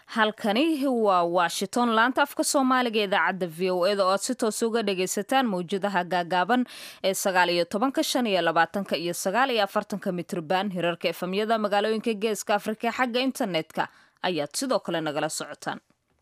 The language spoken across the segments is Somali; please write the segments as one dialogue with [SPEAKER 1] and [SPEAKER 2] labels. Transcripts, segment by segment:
[SPEAKER 1] halkani waa washington laanta afka soomaaliga idaacadda v o eda oo aad si toos uga dhagaysataan mawjadaha gaagaaban ee sagaal iyo tobanka shan iyo labaatanka iyo sagaal iyo afartanka mitrban hirarka efamyada magaalooyinka geeska afrika xagga internetka ayaad sidoo kale nagala socotaan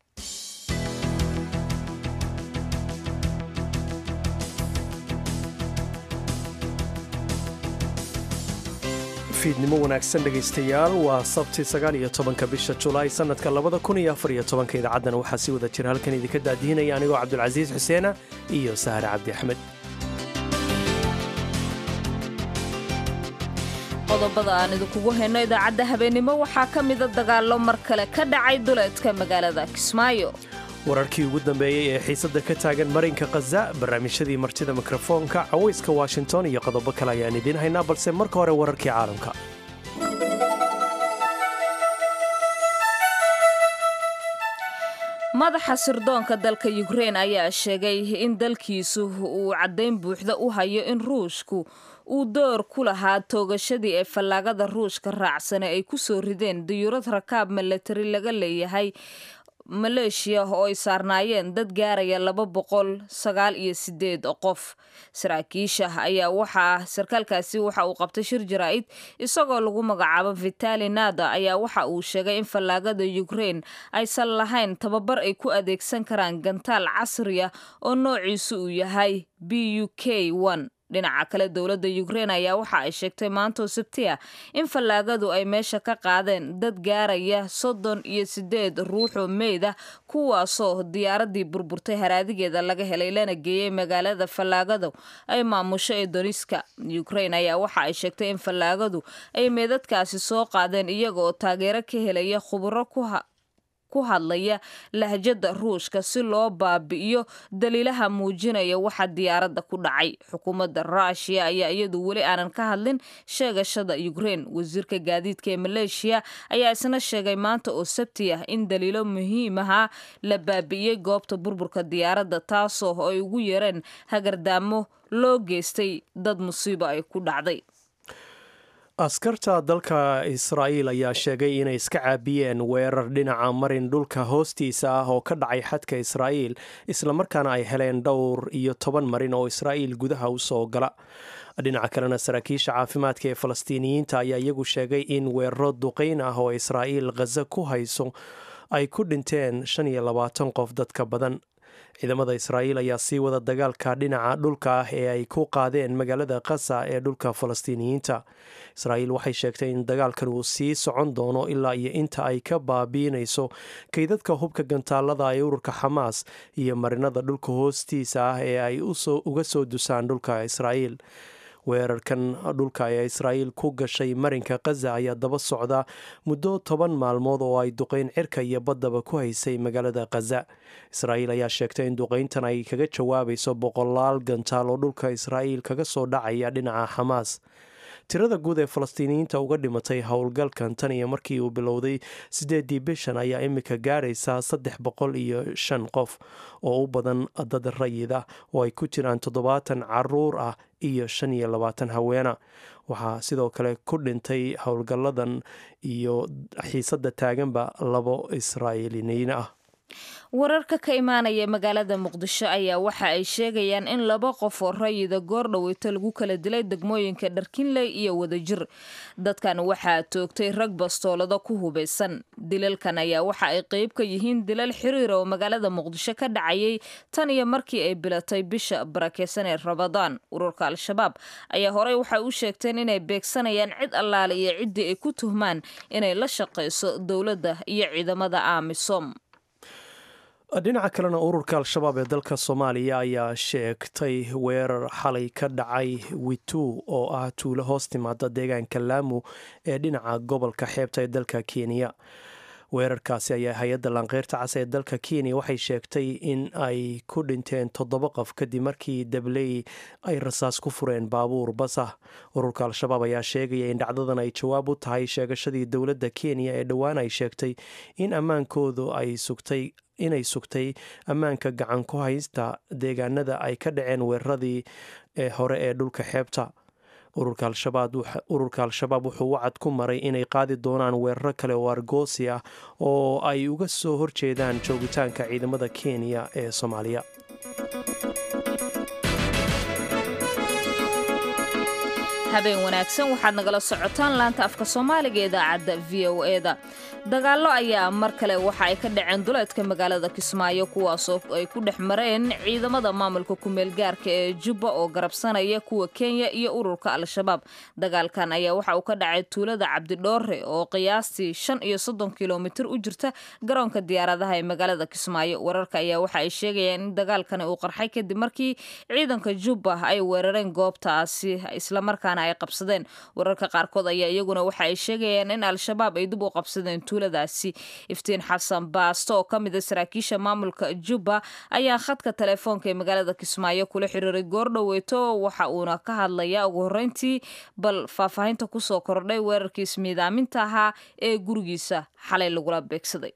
[SPEAKER 2] fiidnimo wanaagsan dhegaystayaal waa sabti sagaal iyo tobanka bisha julaay sannadka labada kun iyo afar iyo tobanka idaacaddana waxaa si wada jira halkan idinka daadihinaya anigoo cabdulcasiis xuseena iyo sahare cabdi axmed
[SPEAKER 1] qodobada aan idinkugu hayno idaacadda habeennimo waxaa ka mida dagaallo mar kale ka dhacay duleedka magaalada kismaayo
[SPEAKER 2] wararkii ugu dambeeyey ee xiisadda ka taagan marinka khaza barnaamijyadii martida mikrofoonka cawayska washington iyo qodobo kale ayaan idiin haynaa balse marka hore wararkii caalamka
[SPEAKER 1] madaxa sirdoonka dalka yukrein ayaa sheegay in dalkiisu uu caddayn buuxda u hayo in ruushku uu door ku lahaa toogashadii ee fallaagada ruushka raacsane ay ku soo rideen diyuurad rakaab milatari laga leeyahay maleeshiya oo ay saarnaayeen dad gaaraya laba boqol sagaal iyo sideed qof saraakiisha ayaa waxaa sarkaalkaasi waxa uu qabtay shir jaraa'id isagoo lagu magacaabo vitali nada ayaa waxa uu sheegay in fallaagada yukrein aysan lahayn tababar ay ku adeegsan karaan gantaal casriya oo noociisu uu yahay b u k dhinaca kale dowladda yukrein ayaa waxa ay sheegtay maantoo sabtiya in fallaagadu ay meesha ka qaadeen dad gaaraya soddon iyo sideed ruuxoo meyd ah kuwaasoo diyaaradii burburtay haraadigeeda laga helay lana geeyey magaalada fallaagadu ay maamusho ee doniska yukrein ayaa waxa ay sheegtay in fallaagadu ay meedadkaasi soo qaadeen iyaga oo taageero ka helaya khuburo ku hadlaya lahjada ruushka si loo baabi'iyo daliilaha muujinaya waxa diyaaradda ku dhacay xukuumadda ruushiya ayaa iyadu weli aanan ka hadlin sheegashada yukrein wasiirka gaadiidka ee maleeshiya ayaa isna sheegay maanta oo sabti ah in daliilo muhiimaha la baabi'iyey goobta burburka diyaaradda taasoo ay ugu yeereen hagardaamo loo geystay dad musiibo ay ku dhacday
[SPEAKER 2] askarta dalka israa'iil ayaa sheegay inay iska caabiyeen weerar dhinaca marin dhulka hoostiisa ah oo ka dhacay xadka israa'iil islamarkaana ay heleen dhowr iyo toban marin oo israa'iil gudaha u soo gala dhinaca kalena saraakiisha caafimaadka ee falastiiniyiinta ayaa iyagu sheegay in weeraro duqayn ah oo israa'iil khaza ku hayso ay ku dhinteen shan iyo labaatan qof dadka badan ciidamada israa'iil ayaa sii wada dagaalka dhinaca dhulka ah ee ay ku qaadeen magaalada kasa ee dhulka falastiiniyiinta israa'iil waxay sheegtay in dagaalkan uu sii socon doono ilaa iyo inta ay ka baabiinayso kaydadka hubka gantaalada ee ururka xamaas iyo marinada dhulka hoostiisa ah ee ay uga soo dusaan dhulka israa'iil weerarkan dhulka ee israa'iil ku gashay marinka khaza ayaa daba socda muddo toban maalmood oo ay duqayn cirka iyo baddaba ku haysay magaalada khaza israa'iil ayaa sheegtay in duqayntan ay kaga jawaabayso boqolaal gantaal oo dhulka israa'iil kaga soo dhacaya dhinaca xamaas tirada guud ee falastiiniyiinta uga dhimatay howlgalkan tan iyo markii uu bilowday siddeedii bishan ayaa imika gaaraysaa saddex boqol iyo shan qof oo u badan dad rayid ah oo ay ku jiraan toddobaatan caruur ah iyo shan iyo labaatan haweena waxaa sidoo kale ku dhintay howlgalladan iyo xiisadda taaganba labo israa'iiliniin ah
[SPEAKER 1] wararka ka imaanaya magaalada muqdisho ayaa waxa ay sheegayaan in laba qof oo rayida goor dhaweyto lagu kala dilay degmooyinka dharkinley iyo wadajir dadkan waxaa toogtay rag bastoolado ku hubaysan dilalkan ayaa waxa ay qeyb ka yihiin dilal xiriir oo magaalada muqdisho ka dhacayay tan iyo markii ay bilatay bisha barakeysan ee rabadaan ururka al-shabaab ayaa horey waxay u sheegteen inay beegsanayaan cid allaale iyo ciddii ay ku tuhmaan inay la shaqayso dowladda iyo ciidamada aamisom
[SPEAKER 2] dhinaca kalena ururka al-shabaab ee dalka soomaaliya ayaa sheegtay weerar xalay ka dhacay witu oo ah tuulo hoos timaada deegaanka laamu ee dhinaca gobolka xeebta ee dalka kenya weerarkaasi ayaa hay-adda laanqeyrta cas ee dalka kenya waxay sheegtay in ay ku dhinteen toddoba qof kadib markii dabley ay rasaas ku fureen baabuur bas ah ururka al-shabaab ayaa sheegaya in dhacdadan ay jawaab u tahay sheegashadii dowladda kenya ee dhowaan ay sheegtay in ammaankoodu ay sugtay inay sugtay ammaanka gacan ku haysta deegaanada ay ka dhaceen weeraradii ee hore ee dhulka xeebta ururka al-shabaab wuxuu wacad ku maray inay qaadi doonaan weeraro kale oo argoosi ah oo ay uga soo horjeedaan joogitaanka ciidamada kenya ee soomaaliya
[SPEAKER 1] habeen wanaagsan waxaad nagala socotaan laanta afka soomaaliga idaacadda v o eda dagaallo ayaa mar kale waxa ay ka dhaceen duleedka magaalada kismaayo kuwaasoo ay ku dhex mareen ciidamada maamulka kumeelgaarka ee jubba oo garabsanaya kuwa kenya iyo ururka al-shabaab dagaalkan ayaa waxa uu ka dhacay tuulada cabdidhoore oo qiyaastii shan iyo soddon kilomitir u jirta garoonka diyaaradaha ee magaalada kismaayo wararka ayaa waxa ay sheegayaan in dagaalkani uu qarxay kadib markii ciidanka jubba ay weerareen goobtaasi islamarkaana ay qabsadeen wararka qaarkood ayaa iyaguna waxa ay sheegayaan in al-shabaab ay dib u qabsadeen tuuladaasi iftiin xasan baasto oo ka mid a saraakiisha maamulka jubba ayaa khadka telefoonka ee magaalada kismaayo kula xiriiray goordhoweeto waxa uuna ka hadlayaa ugu horreyntii bal faahfaahinta kusoo kordhay weerarkii ismiidaaminta ahaa ee gurigiisa xalay lagula beegsaday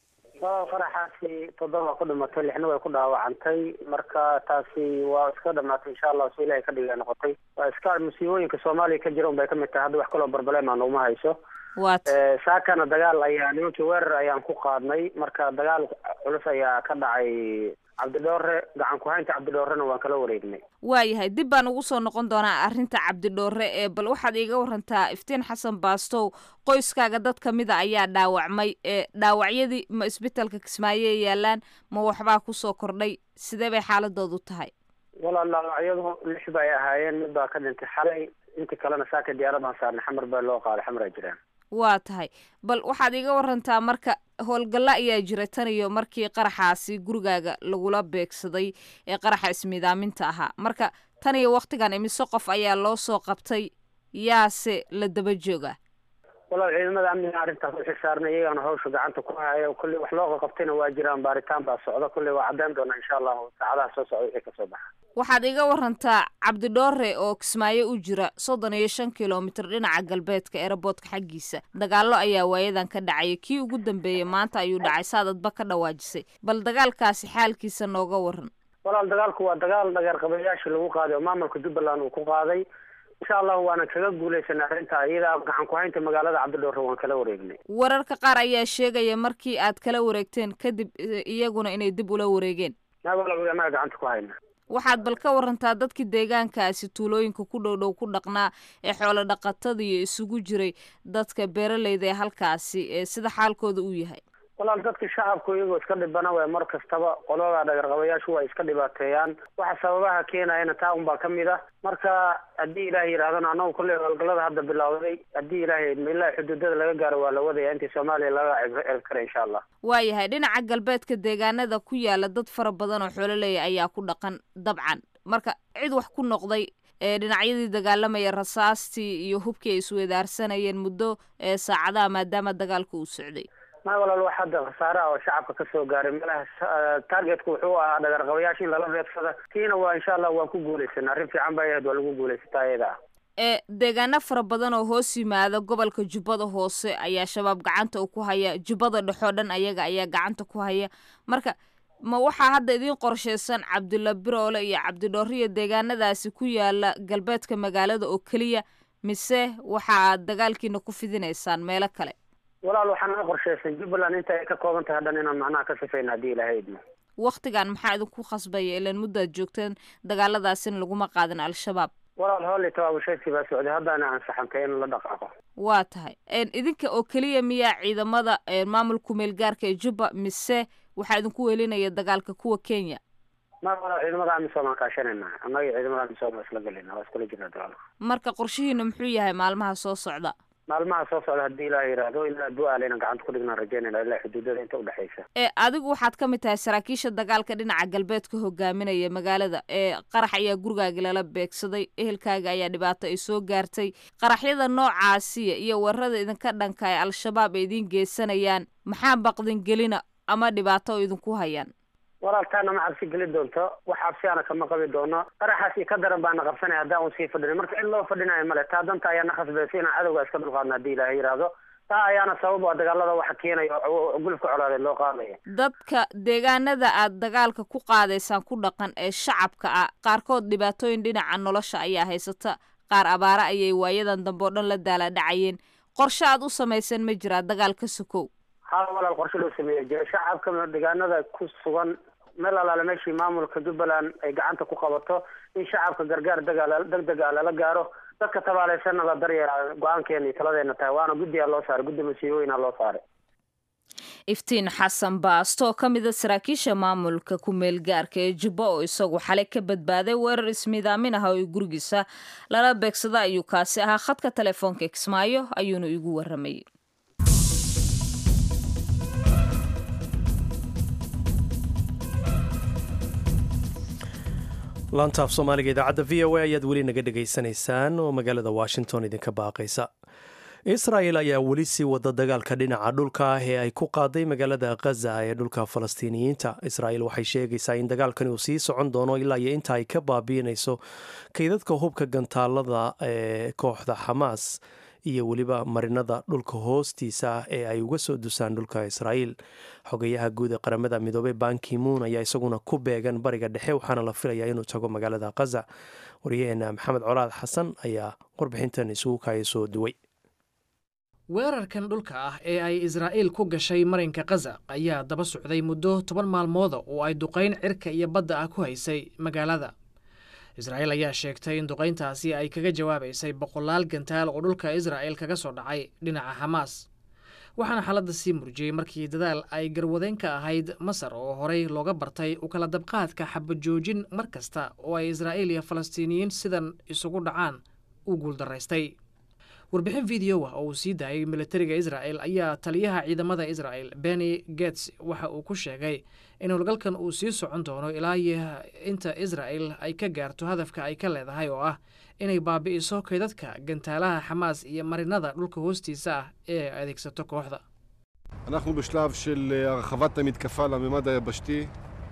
[SPEAKER 3] qaraxaasi toddoba ku dhimatay lixna way ku dhaawacantay marka taasi waa iska dhamaatay insha allah si ilahay ka dhiga noqotay waa iska musiibooyinka soomaaliya ka jira un bay kamid tahay hadda wax kaloo barbalema nooma hayso
[SPEAKER 1] wat
[SPEAKER 3] saakana dagaal ayaa nimankii weerar ayaan ku qaadnay marka dagaal culus ayaa ka dhacay cabdidhoore gacan ku-haynta cabdidhoorena waan kala wareegnay
[SPEAKER 1] waayahay dib baan ugu soo noqon doonaa arrinta cabdidhoore ee bal waxaad iiga warantaa iftiin xasan baastow qoyskaaga dad ka mida ayaa dhaawacmay ee dhaawacyadii ma isbitaalka kismaayo ay yaalaan ma waxbaa kusoo kordhay sidee bay xaaladoodu tahay
[SPEAKER 3] walaal dhaawacyadu lix bay ahaayeen mid baa ka dhintay xalay inta kalena saaka diyaaradan saarnay xamar baa loo qaaday xamar ay jiraan
[SPEAKER 1] waa tahay bal waxaad iiga warantaa marka howlgalla ayaa jira tan iyo markii qaraxaasi gurigaaga lagula beegsaday ee qaraxa ismiidaaminta ahaa marka tan iyo waktigan imise qof ayaa loo soo qabtay yaase la daba jooga
[SPEAKER 3] walaal ciidamada amniga arrintaas u xilsaarnay iyagana hawsha gacanta ku haya kolley wax loo qaqabtayna waa jiraan baaritaan baa socda kolley waa caddeyn doona insha allahu saacadaha soo socda wixii kasoo baxa
[SPEAKER 1] waxaad iga warantaa cabdidhoore oo kismaayo u jira soddon iyo shan kilomitir dhinaca galbeedka eeraboodka xaggiisa dagaallo ayaa waayadan ka dhacaya kii ugu dambeeyey maanta ayuu dhacay saadadba ka dhawaajisay bal dagaalkaasi xaalkiisa nooga waran
[SPEAKER 3] walaal dagaalku waa dagaal dhageerqabayaashii lagu qaaday oo maamulka jubbaland uu ku qaaday insha allahu waana kaga guulaysanay arrinta iyadaa gacan ku-haynta magaalada cabdidhoore waan kala wareegnay
[SPEAKER 1] wararka qaar ayaa sheegaya markii aad kala wareegteen kadib iyaguna inay dib ula wareegeen
[SPEAKER 3] walaal anaga gacanta ku hayna
[SPEAKER 1] waxaad bal ka warantaa dadkii deegaankaasi tuulooyinka ku dhow dhow ku dhaqnaa ee xoolo dhaqatada iyo isugu jiray dadka beeraleyda ee halkaasi ee sida xaalkooda uu yahay
[SPEAKER 3] walaal dadka shacabku iyagoo iska dhibana way mar kastaba qolada dhagarqabayaashu waa iska dhibaateeyaan waxa sababaha keenayana taa un baa kamid ah marka haddii ilaahay yidhahdana anagu kolley howlgallada hadda bilowday haddii ilaahay ilaa xuduudada laga gaaro waa la wadaya intii soomaaliya laga celin kara insha allah
[SPEAKER 1] waayahay dhinaca galbeedka deegaanada ku yaala dad fara badan oo xoololeeya ayaa ku dhaqan dabcan marka cid wax ku noqday ee dhinacyadii dagaalamaya rasaastii iyo hubkii ay isweedaarsanayeen muddo ee saacadaha maadaama dagaalka uu socday
[SPEAKER 3] ma walaal wax hadda khasaaraha oo shacabka kasoo gaaray malaha targetku wuxuu ahaa dhagarqabayaasha in lala reebsada tiina waa insha allah waan ku guulaysanay arrin fiican bay ahayd waa lagu guulaysataa iyada ah
[SPEAKER 1] ee deegaano fara badan oo hoos yimaada gobolka jubbada hoose ayaa shabaab gacanta u ku haya jubbada dhexoo dhan ayaga ayaa gacanta ku haya marka ma waxaa hadda idiin qorshaysan cabdilla biroole iyo cabdidhooriya deegaanadaasi ku yaala galbeedka magaalada oo keliya mise waxa aad dagaalkiina ku fidinaysaan meelo kale
[SPEAKER 3] walaal waxaa naga qorshaysan jubbaland inta ay ka kooban tahay dhan inaan macnaha ka sifayna haddii ilaahay idmo
[SPEAKER 1] waktigan maxaa idinku khasbaya ilaan muddaad joogteen dagaaladaasina laguma qaadin al-shabaab
[SPEAKER 3] walaal hooley tabaabusheedkii baa socday haddaana ansaxantay in la dhaqaaqo
[SPEAKER 1] waa tahay idinka oo keliya miyaa ciidamada maamulka meelgaarka ee jubba mise waxaa idinku weelinaya dagaalka kuwa kenya
[SPEAKER 3] ma walaal ciidamada amisom aan kaashanayna annaga ciidamada amisom waa isla gelayna waa iskula jirna dagaalka
[SPEAKER 1] marka qorshihiina muxuu yahay maalmaha soo socda
[SPEAKER 3] maalmaha soo socda haddii ilaah yidhaahdo ilaa du-aal inaan gacanta ku dhignaan rajaynayna ilaa xuduudada inta udhexaysa
[SPEAKER 1] ee adigu waxaad ka mid tahay saraakiisha dagaalka dhinaca galbeedka hogaaminaya magaalada ee qarax ayaa gurigaagi lala beegsaday ehelkaaga ayaa dhibaato ay soo gaartay qaraxyada noocaasiya iyo weerarada idinka dhanka ee al-shabaab ay idiin geysanayaan maxaa baqdin gelina ama dhibaato oo idinku hayaan
[SPEAKER 3] walaal taana ma cabsi geli doonto wax cabsiaana kama qabi doono qaraxaas iyo ka daran baana qabsanaya haddaan un sii fadhina marka in loo fadhinayo male taa danta ayaa na khasbaysa inaan cadowga iska dulqaadno haddii ilaahay yidhaahdo taa ayaana sabab a dagaalada waxa keenaya gulufka colaadeed loo qaadaya
[SPEAKER 1] dadka deegaanada aad dagaalka ku qaadaysaan ku dhaqan ee shacabka ah qaarkood dhibaatooyin dhinaca nolosha ayaa haysata qaar abaare ayay waayadan dambe oo dhan la daaladhacayeen qorshe aad u samaysan ma jiraa dagaal ka sokow
[SPEAKER 3] hal walaal qorshe loo sameeya jira shacabka deegaanada ku sugan meel alaale meeshii maamulka jubbaland ay gacanta ku qabato in shacabka gargaar dagaal degdeg ah lala gaaro dadka tabaaleysanna la daryeela go-aankeena iyo taladeena tahay waana guddigaa loo saaray guddi masiibooyina loo saaray
[SPEAKER 1] iftiin xasan baasto oo ka mida saraakiisha maamulka ku-meel gaarka ee jubbo oo isagu xalay ka badbaaday weerar ismiidaamin ah oo gurigiisa lala beegsada ayuu kaasi ahaa khadka telefoonka kismaayo ayuuna igu waramayay
[SPEAKER 2] laantaaf soomaaliga idaacadda v o a ayaad weli naga dhegaysanaysaan oo magaalada washington idinka baaqaysa israel ayaa weli sii wada dagaalka dhinaca dhulka ah ee ay ku qaaday magaalada khaza ee dhulka falastiiniyiinta israel waxay sheegaysaa in dagaalkani uu sii socon doono ilaa iyo inta ay ka baabiinayso kaydadka hubka gantaalada ee kooxda xamaas iyo weliba marinada dhulka hoostiisa ah ee ay uga soo dusaan dhulka israel xogayaha guud ee qaramada midoobey bankimuun ayaa isaguna ku beegan bariga dhexe waxaana la filayaa inuu tago magaalada khaza waryaheena maxamed colaad xasan ayaa warbixintan isugu kaaya soo duway
[SPEAKER 4] weerarkan dhulka ah ee ay israa'iil ku gashay marinka khaza ayaa daba socday muddo toban maalmooda oo ay duqayn cirka iyo badda ah ku haysay magaalada israa'iil ayaa sheegtay in duqayntaasi ay kaga jawaabaysay boqolaal gantaal oo dhulka israa'il kaga soo dhacay dhinaca xamaas waxaana xaaladda sii murjiyey markii dadaal ay garwadeyn ka ahayd masar oo horey looga bartay u kala dabqaadka xabajoojin mar kasta oo ay israa'iil iyo falastiiniyiin sidan isugu dhacaan u guuldaraystay warbixin video ah oo uu sii daayay militariga israa'el ayaa taliyaha ciidamada israa'el benny gets waxa uu ku sheegay in howlgalkan uu sii socon doono ilaa iyo inta israa'el ay ka gaarto hadafka ay ka leedahay oo ah inay baabi'iso kaydadka gantaalaha xamaas iyo marinada dhulka hoostiisa ah ee ay adeegsato kooxda
[SPEAKER 5] אנחנו בשלב של הרחבת המתקפה לממד היבשתי,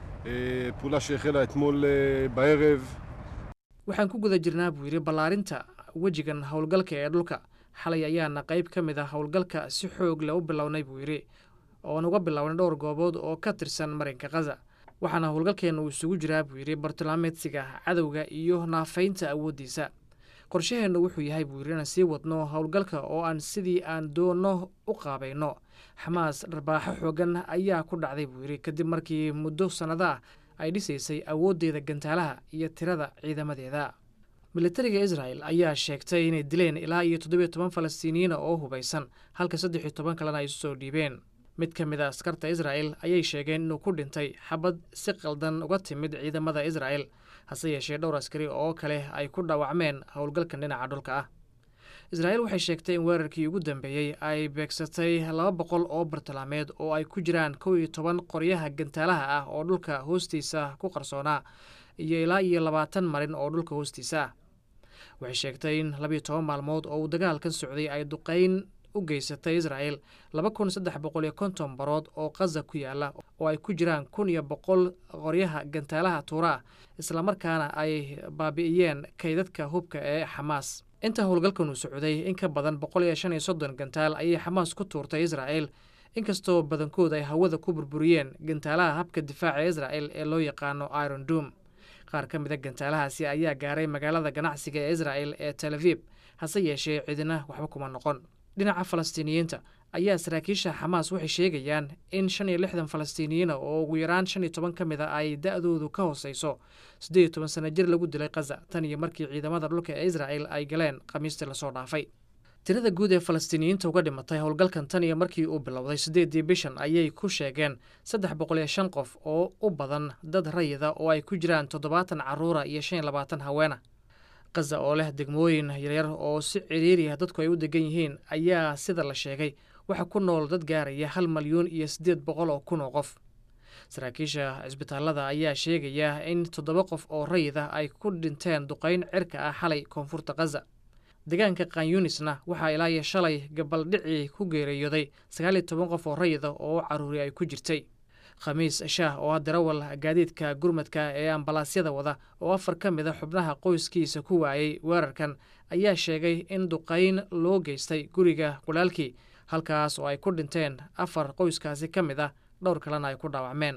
[SPEAKER 5] פעולה שהחלה אתמול בערב.
[SPEAKER 4] waxaan ku guda jirnaa buu yidhi ballaarinta wejigan howlgalka ee dhulka xalay ayaana qayb ka mid ah howlgalka si xoog leh u bilownay buu yidhi oon uga bilownay dhowr goobood oo ka tirsan marinka khaza waxaana howlgalkeenna uu isugu jiraa buu yidhi bartilmaameedsiga cadowga iyo naafaynta awooddiisa qorshaheennu wuxuu yahay buu yidhi inaan sii wadno howlgalka oo aan sidii aan doonno u qaabayno xamaas dharbaaxo xoogan ayaa ku dhacday buu yidhi kadib markii muddo sannado ah ay dhisaysay awooddeeda gantaalaha iyo tirada ciidamadeeda militariga israel ayaa sheegtay inay dileen ilaa iyo toddobiyo toban falastiiniyiina oo hubaysan halka saddex iyo toban kalena ay isu soo dhiibeen mid ka mid a askarta israel ayay sheegeen inuu ku dhintay xabad si qaldan uga timid ciidamada israel hase yeeshee dhowr askari oo kale ay ku dhaawacmeen howlgalkan dhinaca dhulka ah israel waxay sheegtay in weerarkii ugu dambeeyey ay beegsatay laba boqol oo bartilmaameed oo ay ku jiraan kow iyo toban qoryaha gantaalaha ah oo dhulka hoostiisa ku qarsoonaa iyo ilaa iyo labaatan marin oo dhulka hoostiisa ah waxay sheegtay in labiyo toban maalmood oo uu dagaalkan socday ay duqayn u geysatay israel laba kun saddex boqol iyo konton barood oo khaza ku yaala oo ay ku jiraan kun iyo boqol qoryaha gantaalaha tuura ah islamarkaana ay baabi'iyeen kaydadka hubka ee xamaas inta howlgalkan uu socday in ka badan boqol iyo shan iyo soddon gantaal ayay xamaas ku tuurtay israel inkastoo badankood ay hawada ku burburiyeen gantaalaha habka difaaca israel ee loo yaqaano iron dom qaar ka mida gantaalahaasi ayaa gaaray magaalada ganacsiga ee israel ee tel avib hase yeeshee cidina waxba kuma noqon dhinaca falastiiniyiinta ayaa saraakiisha xamaas waxay sheegayaan in shan iyo lixdan falastiiniyiina oo ugu yaraan shan iyo toban ka mid a ay da-doodu ka hooseyso siddeed iyo toban sana jir lagu dilay khaza tan iyo markii ciidamada dhulka ee israel ay galeen khamiistii lasoo dhaafay tirada guud ee falastiiniyiinta uga dhimatay howlgalkan tan iyo markii uu bilowday siddeeddii bishan ayay ku sheegeen saddex boqol iyo shan qof oo u badan dad rayida oo ay ku jiraan toddobaatan carruura iyo shan iyo labaatan haweena khaza oo leh degmooyin yaryar oo si ciriiriya dadku ay u degan yihiin ayaa sida la sheegay waxaa ku nool dad gaaraya hal malyuun iyo siddeed boqol oo kun oo qof saraakiisha cisbitaalada ayaa sheegaya in toddoba qof oo rayida ay ku dhinteen duqayn cirka ah xalay koonfurta khaza deegaanka kanyunisna waxaa ilaa iyo shalay gabaldhicii ku geeriyooday sagaal iyo toban qof oo rayida oo caruuri ay ku jirtay khamiis shaah oo ah darawal gaadiidka gurmadka ee ambalaasyada wada oo afar ka mid a xubnaha qoyskiisa ku waayey weerarkan ayaa sheegay in duqayn loo geystay guriga walaalkii halkaas oo ay ku dhinteen afar qoyskaasi ka mid ah dhowr kalena ay ku dhaawacmeen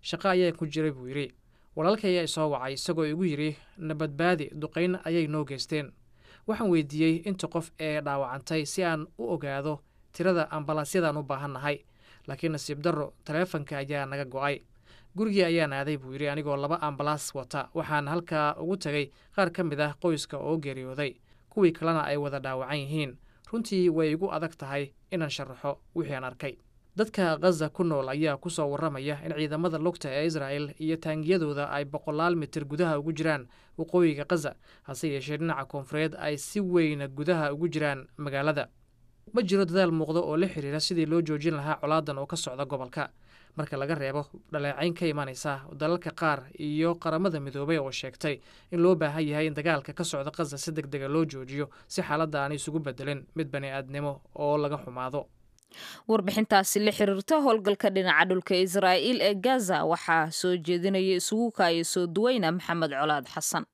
[SPEAKER 4] shaqo ayaa ku jiray buu yidhi walaalkay ayaa isoo wacay isagoo igu yidhi nabadbaadi duqayn ayay noo geysteen waxaan weydiiyey inta qof ee dhaawacantay si aan u ogaado tirada ambalaasyadaan u baahannahay laakiin nasiib darro taleefanka ayaa naga go'ay gurigii ayaan aaday buu yidhi anigoo laba ambalaas wata waxaan halkaa ugu tegay qaar ka mid ah qoyska oo geeriyooday kuwii kalena ay wada dhaawacan yihiin runtii way igu adag tahay inaan sharaxo wixii aan arkay dadka khaza ku nool ayaa ku soo warramaya in ciidamada lugta ee israa'el iyo taangiyadooda ay boqolaal mitir gudaha ugu jiraan waqooyiga khaza hase yeeshee dhinaca koonfureed ay si weyna gudaha ugu jiraan magaalada ma jiro dadaal muuqda oo la xiriira sidii loo joojin lahaa colaadan oo ka socda gobolka marka laga reebo dhaleecayn ka imanaysa dalalka qaar iyo qaramada midoobay oo sheegtay in loo baahan yahay in dagaalka ka socda khaza si deg dega loo joojiyo si xaaladda aanay isugu bedelin mid bani aadnimo oo laga xumaado
[SPEAKER 1] warbixintaasi la xiriirta howlgalka dhinaca dhulka israa'iil ee gaza waxaa soo jeedinaya isugu kaaya soo duweyna maxamed colaad xasan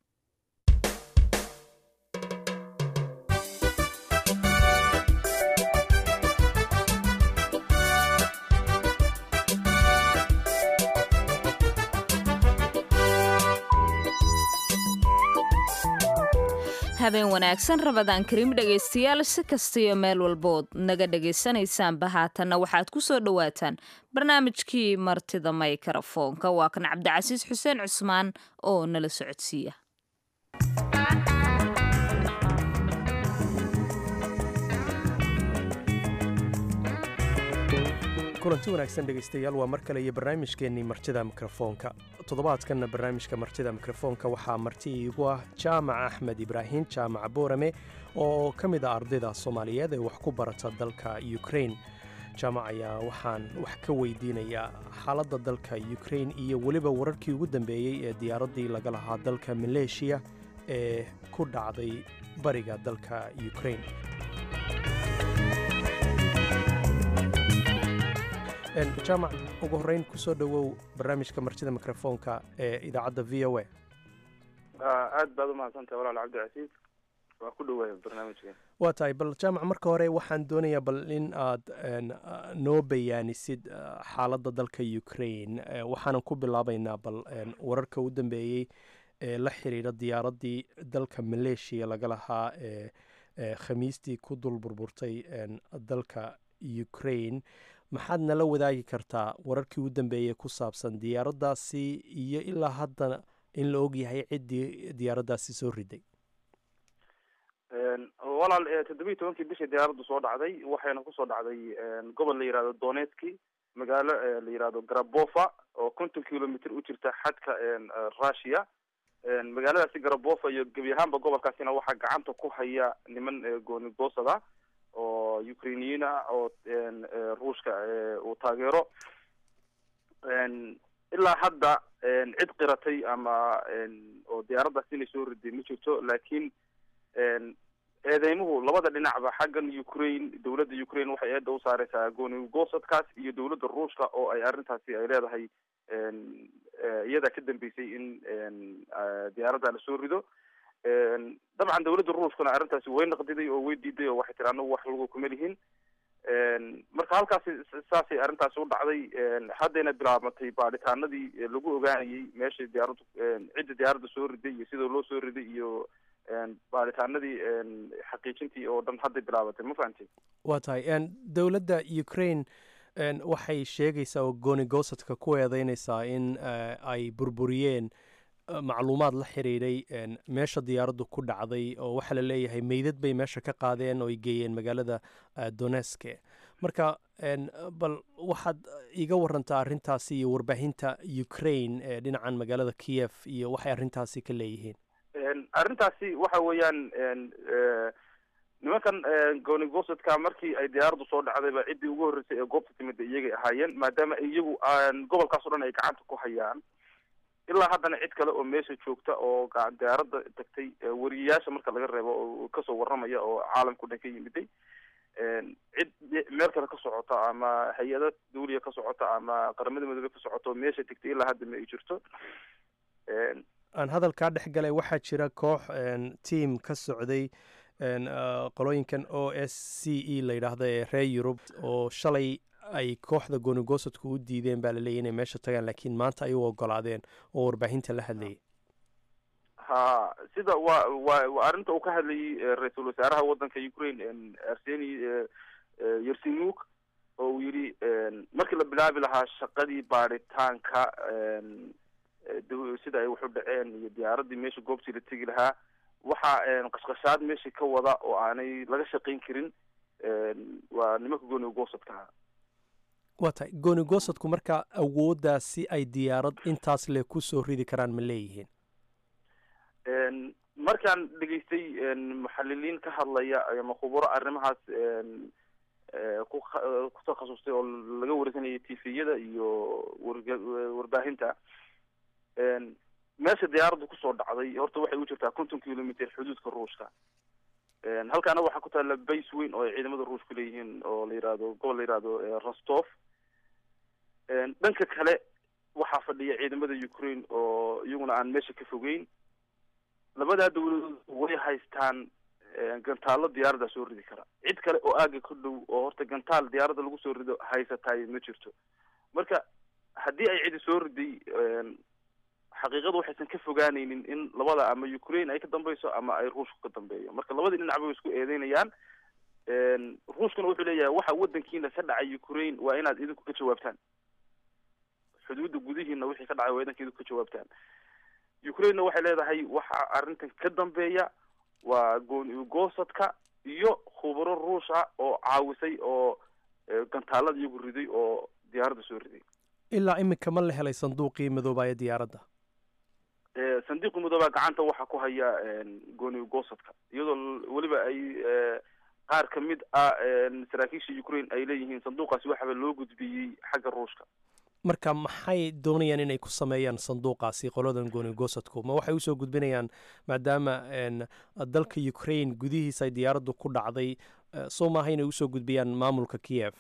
[SPEAKER 1] habeen wanaagsan rabadaan kariim dhegaystayaal si kastiyo meel walbood naga dhegaysanaysaanba haatanna waxaad ku soo dhowaataan barnaamijkii martida maykarafoonka waa kan cabdicasiis xuseen cusmaan oo nala socodsiiya
[SPEAKER 2] kulanti wanaagsan dhegaystayaal waa mar kale iyo barnaamijkeennii martida mikrofoonka toddobaadkanna barnaamijka martida mikrofoonka waxaa marti iigu ah jaamac axmed ibraahim jaamaca boorame oo ka mid ah ardayda soomaaliyeed ee wax ku barata dalka ukrain jaamac ayaa waxaan wax ka weydiinayaa xaaladda dalka ukrain iyo weliba wararkii ugu dambeeyey ee diyaaraddii laga lahaa dalka maleeshiya ee ku dhacday bariga dalka ukrain jaamac ugu horreyn kusoo dhowow barnaamijka martida mikrofoonka ee idaacadda v o a
[SPEAKER 6] aad baad umahadsantahay walaal cabdicasiis waa ku dhawaaya barnaamijka
[SPEAKER 2] waa tahay bal jaamac marka hore waxaan doonayaa bal in aad noo bayaanisid xaaladda dalka ukrain waxaanan ku bilaabaynaa bal wararka u dambeeyey ee la xiriira diyaaraddii dalka maleeshiya laga lahaa ee khamiistii ku dul burburtay dalka ukrain maxaad nala wadaagi kartaa wararkii u dambeeyey ku saabsan diyaaraddaasi iyo ilaa haddana in la ogyahay ciddii diyaaraddaasi soo riday
[SPEAKER 6] walaal toddobiyi tobankii bishii diyaaraddu soo dhacday waxayna kusoo dhacday gobol la yihahdo donetski magaalo la yihahdo garabofa oo konton kilomitr u jirta xadka russia magaaladaasi garabofa iyo gebi ahaanba gobolkaasina waxaa gacanta ku haya niman goonigoosada oo ukrainiyiin ah oo ruushka uu taageero ilaa hadda cid qiratay ama oo diyaaraddaas inay soo riday ma jirto laakiin eedeymuhu labada dhinacba xaggan ukraine dowladda ukraine waxay eedda u saareysaa goonigosadkaas iyo dowladda ruushka oo ay arrintaasi ay leedahay iyadaa ka dambeysay in diyaaradda lasoo rido dabcan dowladda ruushkuna arrintaasi way naqdiday oo way diiday oo waxay tiri anagu wax lagu kuma lihin marka halkaasi saasay arrintaasi u dhacday haddayna bilaabmatay baadhitaanadii lagu ogaanayay meesha diyaaraddu cidda diyaaradda soo riday iyo sida loo soo riday iyo baadhitaanadii xaqiijintii oo dhan hadday bilaabatay ma fahamtay
[SPEAKER 2] waa tahay dowladda ukraine waxay sheegaysaa oo goonigosadka ku eedeynaysaa in ay burburiyeen macluumaad la xiriiray meesha diyaaraddu ku dhacday oo waxaa la leeyahay meydad bay meesha ka qaadeen oo ay geeyeen magaalada doneske marka bal waxaad iga warantaa arrintaasi iyo warbaahinta ukraine ee dhinacan magaalada kiev iyo waxay arrintaasi ka leeyihiin
[SPEAKER 6] arrintaasi waxa weeyaan nimankan goonigosadka markii ay diyaaraddu soo dhacdayba ciddii ugu horreysay ee goobta timida iyagay ahaayeen maadaama iyagu gobolkaas o dhan ay gacanta ku hayaan ilaa haddana cid kale oo meesha joogta oo diyaaradda tagtay wariyayaasha marka laga reebo oo kasoo warramaya oo caalamka o dhan ka yimiday cid meel kale ka socota ama hay-ada dawliya ka socota ama qaramada midoobe ka socota oo meesha tegtay ilaa hadda ma ay jirto
[SPEAKER 2] aan hadalkaa dhex galay waxaa jira koox team ka socday qolooyinkan o s c e la yidhaahda ee reer yurub oo shalay ay kooxda goonigosadku u diideen baa laleeyay inay meesha tagaan laakiin maanta ay u ogolaadeen oo warbaahinta la hadlayay
[SPEAKER 6] ha sida wa wa wa arrinta uu ka hadlayay ra-iisul wasaaraha waddanka ukraine arseni yersinuk oo uu yidhi markii la bilaabi lahaa shaqadii baadhitaanka sida ay waxu dhaceen iyo diyaaraddii meesha goobtii la tegi lahaa waxaa qashqashaad meesha ka wada oo aanay laga shaqayn karin waa nimanka gooni goosadka ah
[SPEAKER 2] waa tahay gooni goosadku markaa awooddaasi ay diyaarad intaas le ku soo ridi karaan ma leeyihiin
[SPEAKER 6] markaan dhegaystay muxaliliin ka hadlaya ama khuburo arrimahaas ku ku takhasustay oo laga warsanayay tifiyada iyo warga warbaahinta meesha diyaaraddu kusoo dhacday horta waxay u jirtaa konton kilometer xuduudka ruushka halkaana waxaa ku taalla base weyn oo ay ciidamada ruushku leeyihiin oo la yihahdo gobol la yihahdo rostov dhanka kale waxaa fadhiya ciidamada ukraine oo iyaguna aan meesha ka fogeyn labadaa dawladood way haystaan gantaalo diyaaradda soo ridi kara cid kale oo aaga ka dhow oo horta gantaal diyaaradda lagu soo rido haysataay ma jirto marka haddii ay cidi soo riday xaqiiqadu waxaysan ka fogaanaynin in labada ama ukraine ay ka dambeyso ama ay ruushku ka dambeeyo marka labadii dhinac bay isku eedeynayaan ruushkuna wuxuu leeyahay waxa wadankiina ka dhacay ukraine waa inaad idinku ka jawaabtaan xuduudda gudihiina wixii ka dhacay waa idanka idinku ka jawaabtaan ukrainena waxay leedahay waxa arrintan ka dambeeya waa gooni goosadka iyo khubaro ruush ah oo caawisay oo gantaalada iyagu riday oo diyaaradda soo riday
[SPEAKER 2] ilaa iminka ma la helay sanduuqii madoobaaya diyaaradda
[SPEAKER 6] sandiiqi madoobaa gacanta waxaa ku haya gooni goosadka iyadoo weliba ay qaar kamid ah saraakiisha ukraine ay leeyihiin sanduuqaasi waxaba loo gudbiyey xagga ruushka
[SPEAKER 2] marka maxay doonayaan inay ku sameeyaan sanduuqaasi qoladan gooni goosadku ma waxay usoo gudbinayaan maadaama dalka ukraine gudihiisa ay diyaaraddu ku dhacday soo maaha inay usoo gudbiyaan maamulka kiev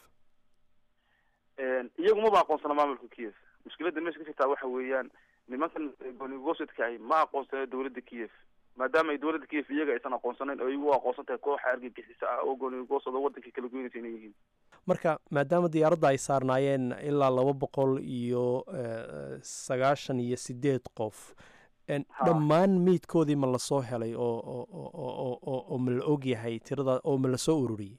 [SPEAKER 6] iyagu maba aqoonsana maamulka kiev mushkiladda meesha ka jirtaa waxa weeyaan nimankan gooni goosadka ahi ma aqoonsana dawladda kiev maadaama ay dawladda kiev iyaga aysan aqoonsanayn oo iyagu u aqoonsan tahay kooxa argagixisa ah oo gooni goosad oo waddanka kala goynaysa inay yihiin
[SPEAKER 2] marka maadaama diyaaradda ay saarnaayeen ilaa laba boqol iyo sagaashan iyo sideed qof dhammaan meydkoodii ma lasoo helay oo oo oo ma la og yahay tirada oo ma lasoo ururiyey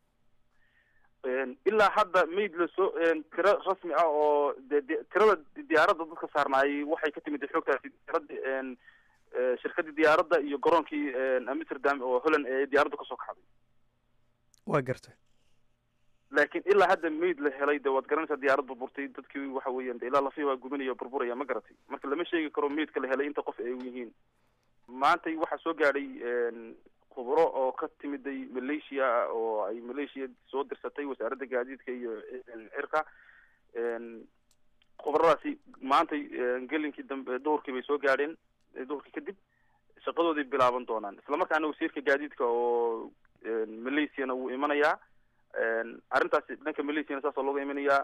[SPEAKER 6] ilaa hadda mayd lasoo tiro rasmi ah oo de tirada diyaaradda dadka saarnaayay waxay ka timid xoogtaasi diyaaradda shirkadii diyaaradda iyo garoonkii amsterdam oo holland ee diyaaradda kasoo kaxday
[SPEAKER 2] waa gartay
[SPEAKER 6] laakiin ilaa hadda mayd la helay de waad garanaysaa diyaarad burburtay dadkii waxa weeyaan de ilaa lafihi waa gubanaya burburaya ma garatay marka lama sheegi karo maydka la helay inta qof ay yihiin maantay waxaa soo gaadhay khubro oo ka timiday malaysia oo ay malaysia soo dirsatay wasaaradda gaadiidka iyo cirka khubradaasi maantay gelinkii dambe duhurkii bay soo gaadheen duhurkii kadib shaqadooday bilaaban doonaan islamarkaana wasiirka gaadiidka oo malaysiana wuu imanayaa arrintaasi dhanka malaysiana saasoo looga imanayaa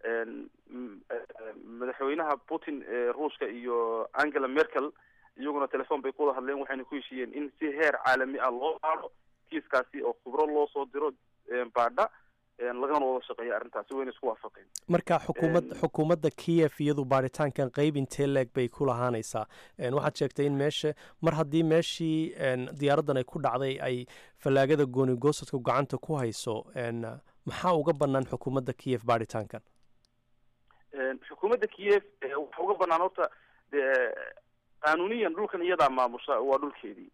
[SPEAKER 6] madaxweynaha putin ruushka iyo angela merkel iyaguna telefon bay ku wada hadleen waxayna ku heshiiyeen in si heer caalami ah loo baadho kiiskaasi oo khubro loo soo diro baadha lagana wada shaqeeya arrintaasi wayna isku waafaqeen
[SPEAKER 2] marka xukuumad xukuumadda kiev iyadu baaritaankan qeyb intee leeg bay ku lahaanaysaa waxaad sheegtay in meesha mar haddii meeshii diyaaraddan ay ku dhacday ay fallaagada gooni goosadku gacanta ku hayso maxaa uga bannaan xukuumadda kiev baaritaankan
[SPEAKER 6] xukuumadda kiev waxa uga bannaan horta de qaanuniyan dhulkan iyadaa maamusha waa dhulkeedii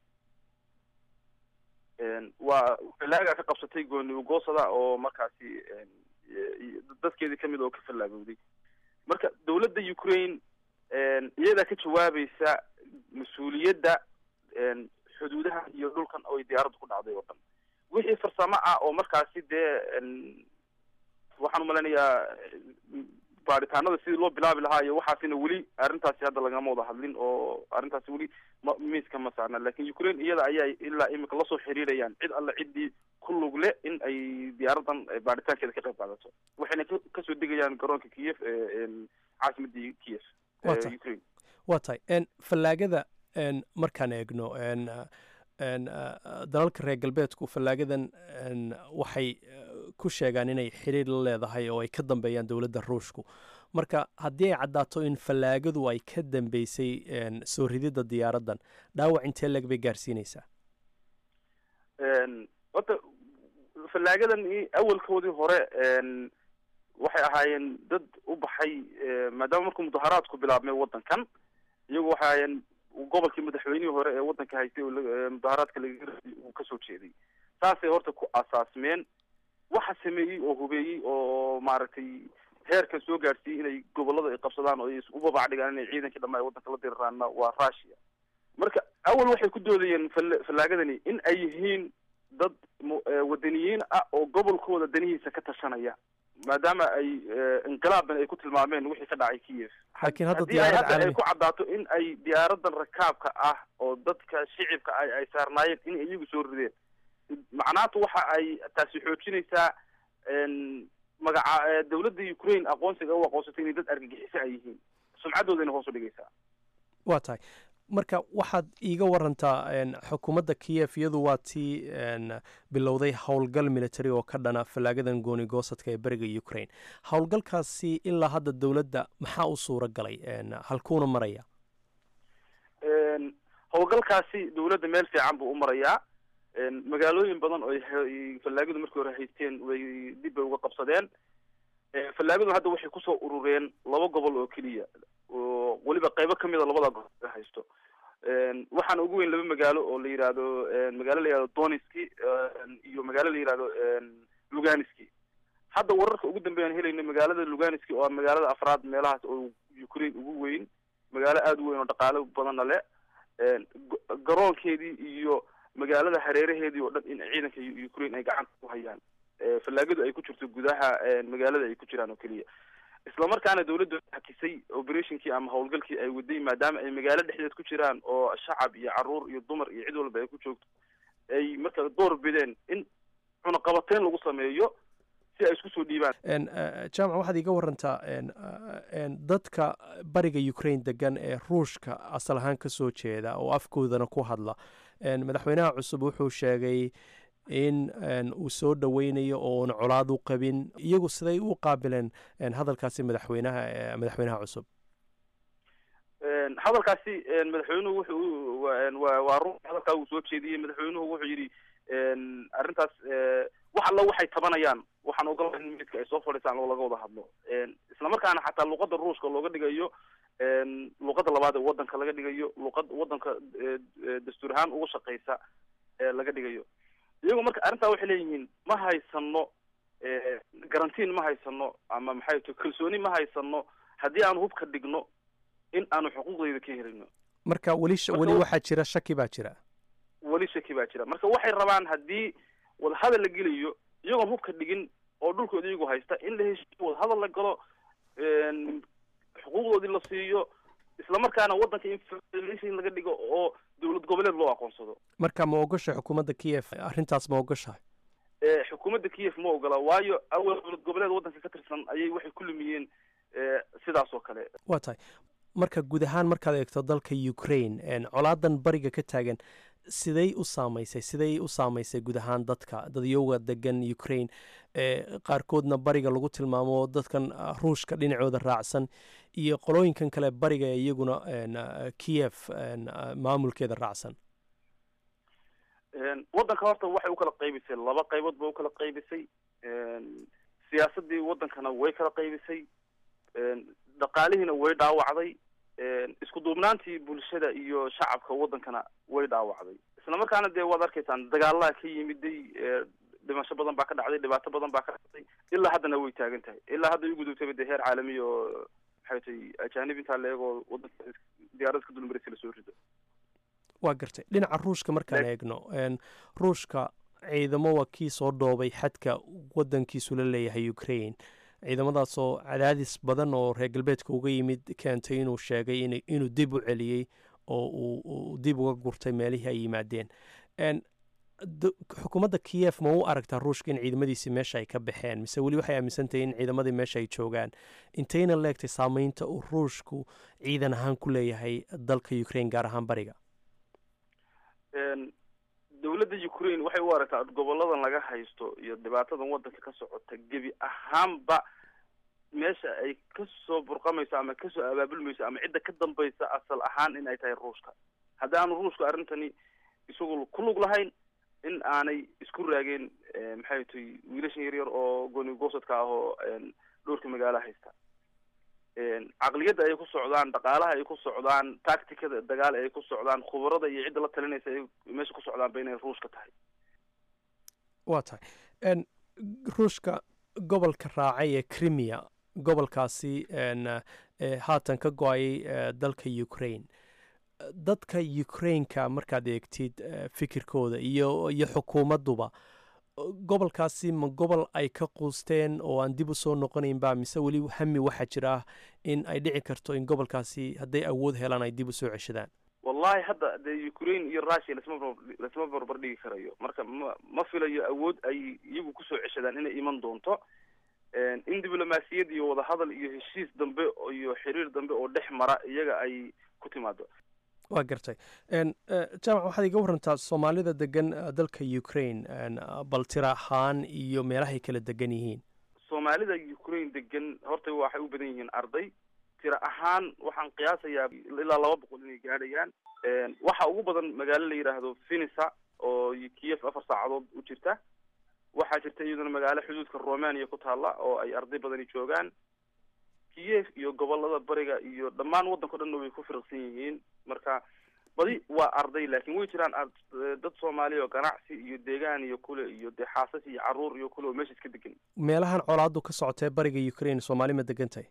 [SPEAKER 6] waa fallaaga ka qabsatay gooni ugoosada oo markaasi dadkeedii kamid oo ka fallaagowday marka dawladda ukraine iyadaa ka jawaabaysa mas-uuliyadda xuduudaha iyo dhulkan oo ay diyaaraddu ku dhacday oo dhan wixii farsamo ah oo markaasi dee waxaan umalaynayaa baaritaanada sidii loo bilaabi lahaa iyo waxaasina weli arrintaasi hadda lagama wada hadlin oo arrintaasi weli ma miiska ma saarna lakin ukraine iyada ayaa ilaa imika lasoo xiriirayaan cid alle ciddii ku lug le in ay diyaaraddan baaritaankeeda ka qayb qaadato waxayna kasoo degayaan garoonka kiev caasimadii kiev ukraine
[SPEAKER 2] waa tahay fallaagada markaan eegno dalalka reer galbeedku fallaagadan waxay ku sheegaan inay xiriir la leedahay oo ay ka dambeeyaan dowladda ruushku marka haddii ay caddaato in fallaagadu ay ka dambeysay soo rididda diyaaraddan dhaawac intee leg bay gaarsiinaysaa
[SPEAKER 6] horta fallaagadan awalkoodii hore waxay ahaayeen dad u baxay maadaama markuu mudaharaadku bilaabmay waddankan iyagu waxay ahaayeen gobolkii madaxweynihii hore ee waddanka haystay mudaharaadka laga uu kasoo jeeday saasay horta ku asaasmeen waxa sameeyey oo hubeeyey oo maaragtay heerkan soo gaadhsiiyey inay gobolada ay qabsadaan oo ay u babac dhigaan inay ciidankii dhammaa ee waddanka la diriraanna waa russia marka awal waxay ku doodayeen fallaagadani in ay yihiin dad wadaniyiin ah oo gobolkooda danihiisa ka tashanaya maadaama ay inqilaaban ay ku tilmaameen wixii ka dhacay kiev
[SPEAKER 2] laakiin hadda
[SPEAKER 6] haddii ay
[SPEAKER 2] diyaarad
[SPEAKER 6] hadda ay
[SPEAKER 2] caalami
[SPEAKER 6] ku caddaato in ay diyaaradan rakaabka ah oo dadka shicibka ay ay saarnaayeen in iyagu soo rideen macnaatu waxa ay taasi xoojinaysaa magaca dawladda ukraine aqoonsiga u aqoonsatay inay dad argagixiso ay yihiin sumcadoodayna hoos u dhigaysaa
[SPEAKER 2] waa tahay marka waxaad iiga warantaa n xukuumadda kiyef iyadu waa tii n bilowday howlgal military oo ka dhana fallaagadan gooni goosadka ee beriga ukraine howlgalkaasi ilaa hadda dowladda maxaa u suura galay n halkuuna maraya
[SPEAKER 6] howlgalkaasi dawladda meel fiican buu u marayaa magaalooyin badan oo ay fallaagadu markii hore haysteen way dib bay uga qabsadeen fallaagadu hadda waxay kusoo urureen laba gobol oo keliya oo weliba qaybo kamida labada gobol ay haysto waxaana ugu weyn laba magaalo oo la yihahdo magaalo la yihahdo doniski iyo magaalo la yihahdo luganiski hadda wararka ugu dambeeyaan helayno magaalada luganiski oo magaalada afraad meelahaas oo ukraine ugu weyn magaalo aada u weyn oo dhaqaalo badanna le garoonkeedii iyo magaalada hareeraheedii oo dhan in ciidanka ukraine ay gacanta ku hayaan fallaagadu ay ku jirto gudaha magaalada ay ku jiraan oo keliya isla markaana dawladdu hakisay operationkii ama howlgalkii ay waday maadaama ay magaalo dhexdeed ku jiraan oo shacab iyo caruur iyo dumar iyo cid walba ay ku joogto ay marka door bideen in cunaqabateyn lagu sameeyo si ay isku soo dhiibaan
[SPEAKER 2] n jaamac waxaad iiga warantaa n n dadka bariga ukraine degan ee ruushka asal ahaan ka soo jeeda oo afkoodana ku hadla n madaxweynaha cusub wuxuu sheegay in n uu soo dhoweynayo oona colaad u qabin iyagu siday u qaabileen n hadalkaasi madaxweynaha madaxweynaha cusub
[SPEAKER 6] hadalkaasi madaxweynuhu wuxuu wa waa run hadalkaa uu soo jeediyey madaxweynuhu wuxuu yidhi arrintaas wax alla waxay tabanayaan waxaan ogolahay in midka ay soo fadhiisaan oo laga wada hadlo isla markaana xataa luqadda ruushka looga dhigayo luqadda labaad ee wadanka laga dhigayo luqad wadanka dastuur ahaan uga shaqeysa laga dhigayo iyagu marka arrintaa waxay leeyihiin ma haysano garantiin ma haysano ama maxay to kalsooni ma haysano haddii aanu hubka dhigno in aanu xuquuqdayda ka helino
[SPEAKER 2] marka weli weli waxaa jira shaki baa jira
[SPEAKER 6] weli shaki baa jira marka waxay rabaan haddii wadahadal la gelayo iyagoon hubka dhigin oo dhulkooda iyagu haysta in la heshiiyo wadahadal la galo xuquuqdoodii la siiyo isla markaana waddanka in laga dhigo oo dowlad goboleed loo aqoonsado
[SPEAKER 2] marka ma ogosha xukuumadda kiyef arrintaas ma ogoshahay
[SPEAKER 6] xukuumadda kiyef ma ogola waayo awal dowlad goboleed waddanka ka tirsan ayay waxay ku lumiyeen sidaas oo kale
[SPEAKER 2] waa tahay marka guud ahaan markaad eegto dalka ukraine colaadan bariga ka taagan siday u saamaysay siday u saamaysay guud ahaan dadka dadyowga degan ukraine ee qaarkoodna bariga lagu tilmaamo dadkan ruushka dhinacooda raacsan iyo qolooyinkan kale bariga ee iyaguna kiyef maamulkeeda raacsan
[SPEAKER 6] waddanka horta waxay ukala qaybisay laba qaybood ba ukala qaybisay siyaasadii waddankana way kala qaybisay dhaqaalihiina way dhaawacday isku duubnaantii bulshada iyo shacabka waddankana way dhaawacday isla markaana dee waad arkaysaan dagaalaha ka yimiday dhimasho badan baa ka dhacday dhibaato badan baa ka dhacday ilaa haddana way taagan tahay ilaa hadda ay gudubtayba dee heer caalami oo maxay tay ajaanib intaa la eego waddanka diyaarada ka dulmaraysa lasoo rido
[SPEAKER 2] waa gartay dhinaca ruushka markaan eegno ruushka ciidamo waa kii soo dhoobay xadka waddankiisu la leeyahay ukraine ciidamadaasoo cadaadis badan oo reer galbeedka uga yimid keentay inuu sheegay inuu dib u celiyey oo uu dib uga gurtay meelihii ay yimaadeen xukuumadda kiyef ma u aragtaa ruushka in ciidamadiisii meesha ay ka baxeen mise weli waxay aaminsantahay in ciidamadii meesha ay joogaan intayna leegtay saameynta uu ruushku ciidan ahaan ku leeyahay dalka ukraine gaar ahaan bariga
[SPEAKER 6] dowladda ukraine waxay u aragtaa goboladan laga haysto iyo dhibaatadan wadanka ka socota gebi ahaanba meesha ay kasoo burqamayso ama kasoo abaabulmayso ama cidda ka dambaysa asal ahaan in ay tahay ruushka haddii aanu ruushka arrintani isagu ku lug lahayn in aanay isku raageen maxay tahay wiilashan yaryar oo gooni goosadka ah oo dhowrka magaalo haysta caqliyadda ay ku socdaan dhaqaalaha ay ku socdaan tacticada dagaal ay ku socdaan khubarada iyo cidda la talinaysa ay meesha ku socdaanba inay ruushka tahay
[SPEAKER 2] waa tahay ruushka gobolka raacay ee crimea gobolkaasi haatan ka go-ayay dalka ukraine dadka ukraineka markaad eegtid fikirkooda iyo iyo xukuumadduba gobolkaasi ma gobol ay ka quusteen oo aan dib u soo noqonaynba mise weli hami waxaa jira in ay dhici karto in gobolkaasi hadday awood helaan ay dib u soo ceshadaan
[SPEAKER 6] wallahi hadda dee ukraine iyo russia lasma lasma barbar dhigi karayo marka ma ma filayo awood ay iyagu kusoo ceshadaan inay iman doonto in diblomaasiyad iyo wadahadal iyo heshiis dambe iyo xiriir dambe oo dhex mara iyaga ay ku timaado
[SPEAKER 2] waa gartay jaamac waxaad iga warantaa soomaalida degan dalka ukraine bal tira ahaan iyo meelahay kala degan yihiin
[SPEAKER 6] soomaalida ukraine degan horta waxay u badan yihiin arday tira ahaan waxaan qiyaasayaa ilaa laba boqol inay gaadhayaan waxa ugu badan magaalo la yidhaahdo finisa oo kiev afar saacadood u jirta waxaa jirta iyaduna magaalo xuduudka romania ku taalla oo ay arday badani joogaan kiev iyo gobolada bariga iyo dhammaan waddanka o dhanna way ku firaqsan yihiin marka badi waa arday laakiin way jiraan dad soomaaliya oo ganacsi iyo deegaan iyo kule iyo dee xaasas iyo caruur iyo kule oo meesha iska degan
[SPEAKER 2] meelahan colaadu ka socotee bariga ukraine soomaali ma degantahay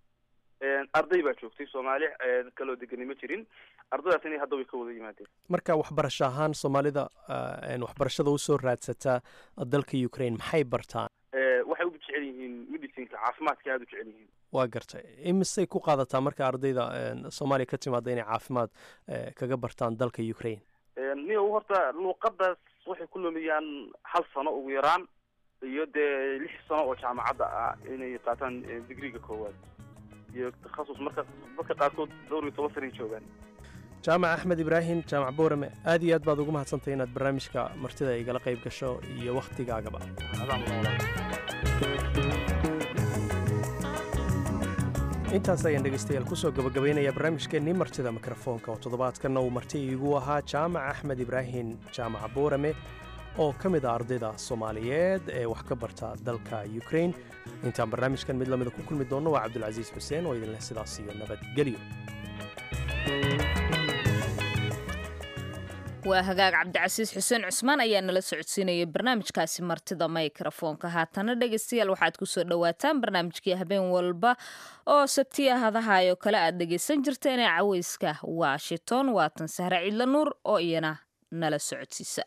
[SPEAKER 6] arday baa joogtay soomaali kaloo degani ma jirin ardaydaas inay hadda way ka wada yimaadeen
[SPEAKER 2] marka waxbarasho ahaan soomaalida waxbarashada usoo raadsataa dalka ukraine maxay bartaan
[SPEAKER 6] waxay u jecel yihiin medicinka caafimaadka aada u jecel yihiin
[SPEAKER 2] waa gartay imisay ku qaadataa marka ardayda soomaaliya ka timaada inay caafimaad kaga bartaan dalka ukraine
[SPEAKER 6] niyo horta luuqadaas waxay ku lumiyaan hal sano ugu yaraan iyo dee lix sano oo jaamacadda ah inay qaataan digriga koowaad iyo takhasus marka dadka qaarkood dhowr iyo toban sanay joogaan
[SPEAKER 2] jaamac axmed ibraahim jaamac boorame aad iyo aad baad ugu mahadsantahay inaad barnaamijka martida igala qayb gasho iyo wakhtigaagaba intaas ayaan dhegaystayaal kusoo gabagabaynaya barnaamijkeennii martida mikrofoonka oo toddobaadkanna uu marti iigu ahaa jaamac axmed ibraahim jaamac boorame oo ka mid ah ardayda soomaaliyeed ee wax ka barta dalka ukraine intaan barnaamijkan mid lamida ku kulmi doonno waa cabdulcasiis xuseen oo idinleh sidaas iyo nabadgelyo
[SPEAKER 1] waa hagaag cabdicasiis xuseen cusmaan ayaa nala socodsiinayay barnaamijkaasi martida mikrofoonka haatana dhegaystayaal waxaad kusoo dhowaataan barnaamijkii habeen walba oo sabtiya hadahaayoo kale aad dhegaysan jirteen ee caweyska washington waatan sahre ciidla nuur oo iyana nala socodsiisa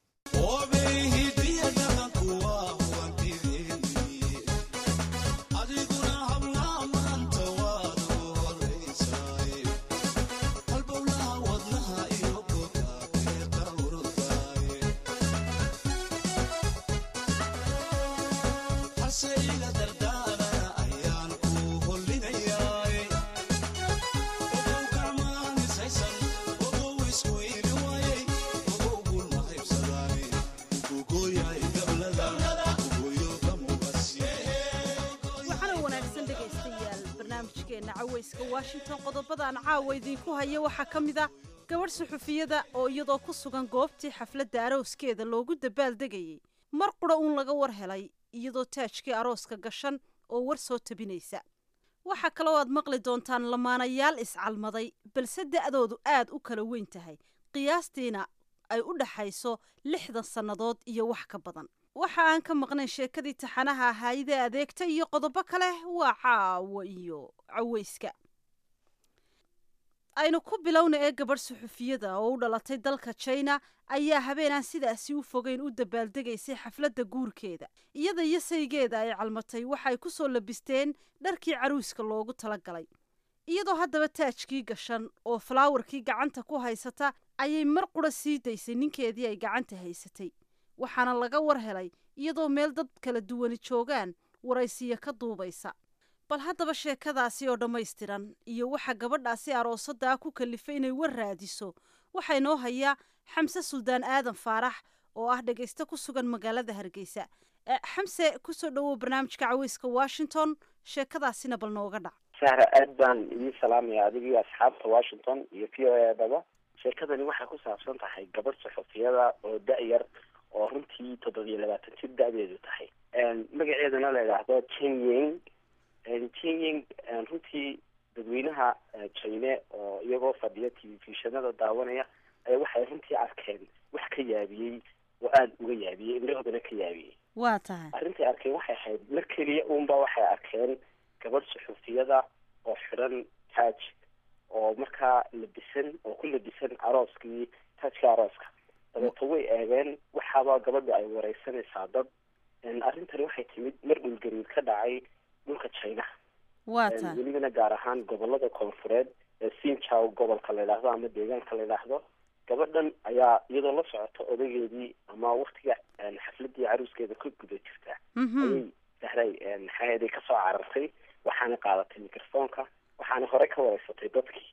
[SPEAKER 7] washington qodobadaan caawa idiinku haya waxaa ka mid ah gabadh suxufiyada oo iyadoo ku sugan goobtii xafladda arooskeeda loogu dabaaldegayay mar qura uun laga war helay iyadoo taajkii arooska gashan oo war soo tabinaysa waxaa kaloo aad maqli doontaan lamaanayaal iscalmaday balse da'doodu aad u kala weyn tahay qiyaastiina ay u dhaxayso lixdan sannadood iyo wax ka badan waxa aan ka maqnayn sheekadii taxanaha ahaayidee adeegta iyo qodobo kale waa caawo iyo caweyska aynu ku bilowna ee gabadh suxufiyada oo u dhalatay dalka jina ayaa habeenaan sidaasi u fogeyn u dabaaldegaysay xafladda guurkeeda iyada iyo saygeeda ay calmatay waxaay ku soo labisteen dharkii caruuska loogu talagalay iyadoo haddaba taajkii gashan oo falaawarkii gacanta ku haysata ayay mar qura sii daysay ninkeedii ay gacanta haysatay waxaana laga war helay iyadoo meel dad kala duwani joogaan waraysiya ka duubaysa bal haddaba sheekadaasi oo dhammaystiran iyo waxa gabadhaasi aroosaddaa ku kalifay inay war raadiso waxaa inoo haya xamse suldaan aadan faarax oo ah dhegayste ku sugan magaalada hargeysa xamse kusoo dhawow barnaamijka caweyska washington sheekadaasina bal nooga dhac
[SPEAKER 8] sahra aad baan idiin salaamaya adigii asxaabta washington iyo v o edaba sheekadani waxay ku saabsan tahay gabadh saxufiyada oo da-yar oo runtii toddobiyo labaatan jir da-deedu tahay magaceedana la idhaahdo jinying jinying runtii dadweynaha jine oo iyagoo fadhiya telefishanada daawanaya waxay runtii arkeen wax ka yaabiyey oo aada uga yaabiyey indhahoodana ka yaabiyey
[SPEAKER 7] waa tahay
[SPEAKER 8] arrintay arkeen waxay ahayd mar keliya uunba waxay arkeen gabadh suxufiyada oo xidhan taaj oo markaa labisan oo ku labisan arooskii taajka arooska dabeeto way eegeen waxaaba gabadha ay wareysanaysaa dad arrintani waxay timid mar dhulgariir ka dhacay dhulka china
[SPEAKER 7] waa tahay
[SPEAKER 8] welibana gaar ahaan gobolada koonfureed ee sinjaw gobolka la yidhaahdo ama deegaanka la yidhaahdo gabadhan ayaa iyadoo la socota odageedii ama waktiga xafladii caruuskeeda ka guda jirta ayay sahray maxaaheeday kasoo carartay waxaana qaadatay microfoonka waxaana horey ka wareysatay dadkii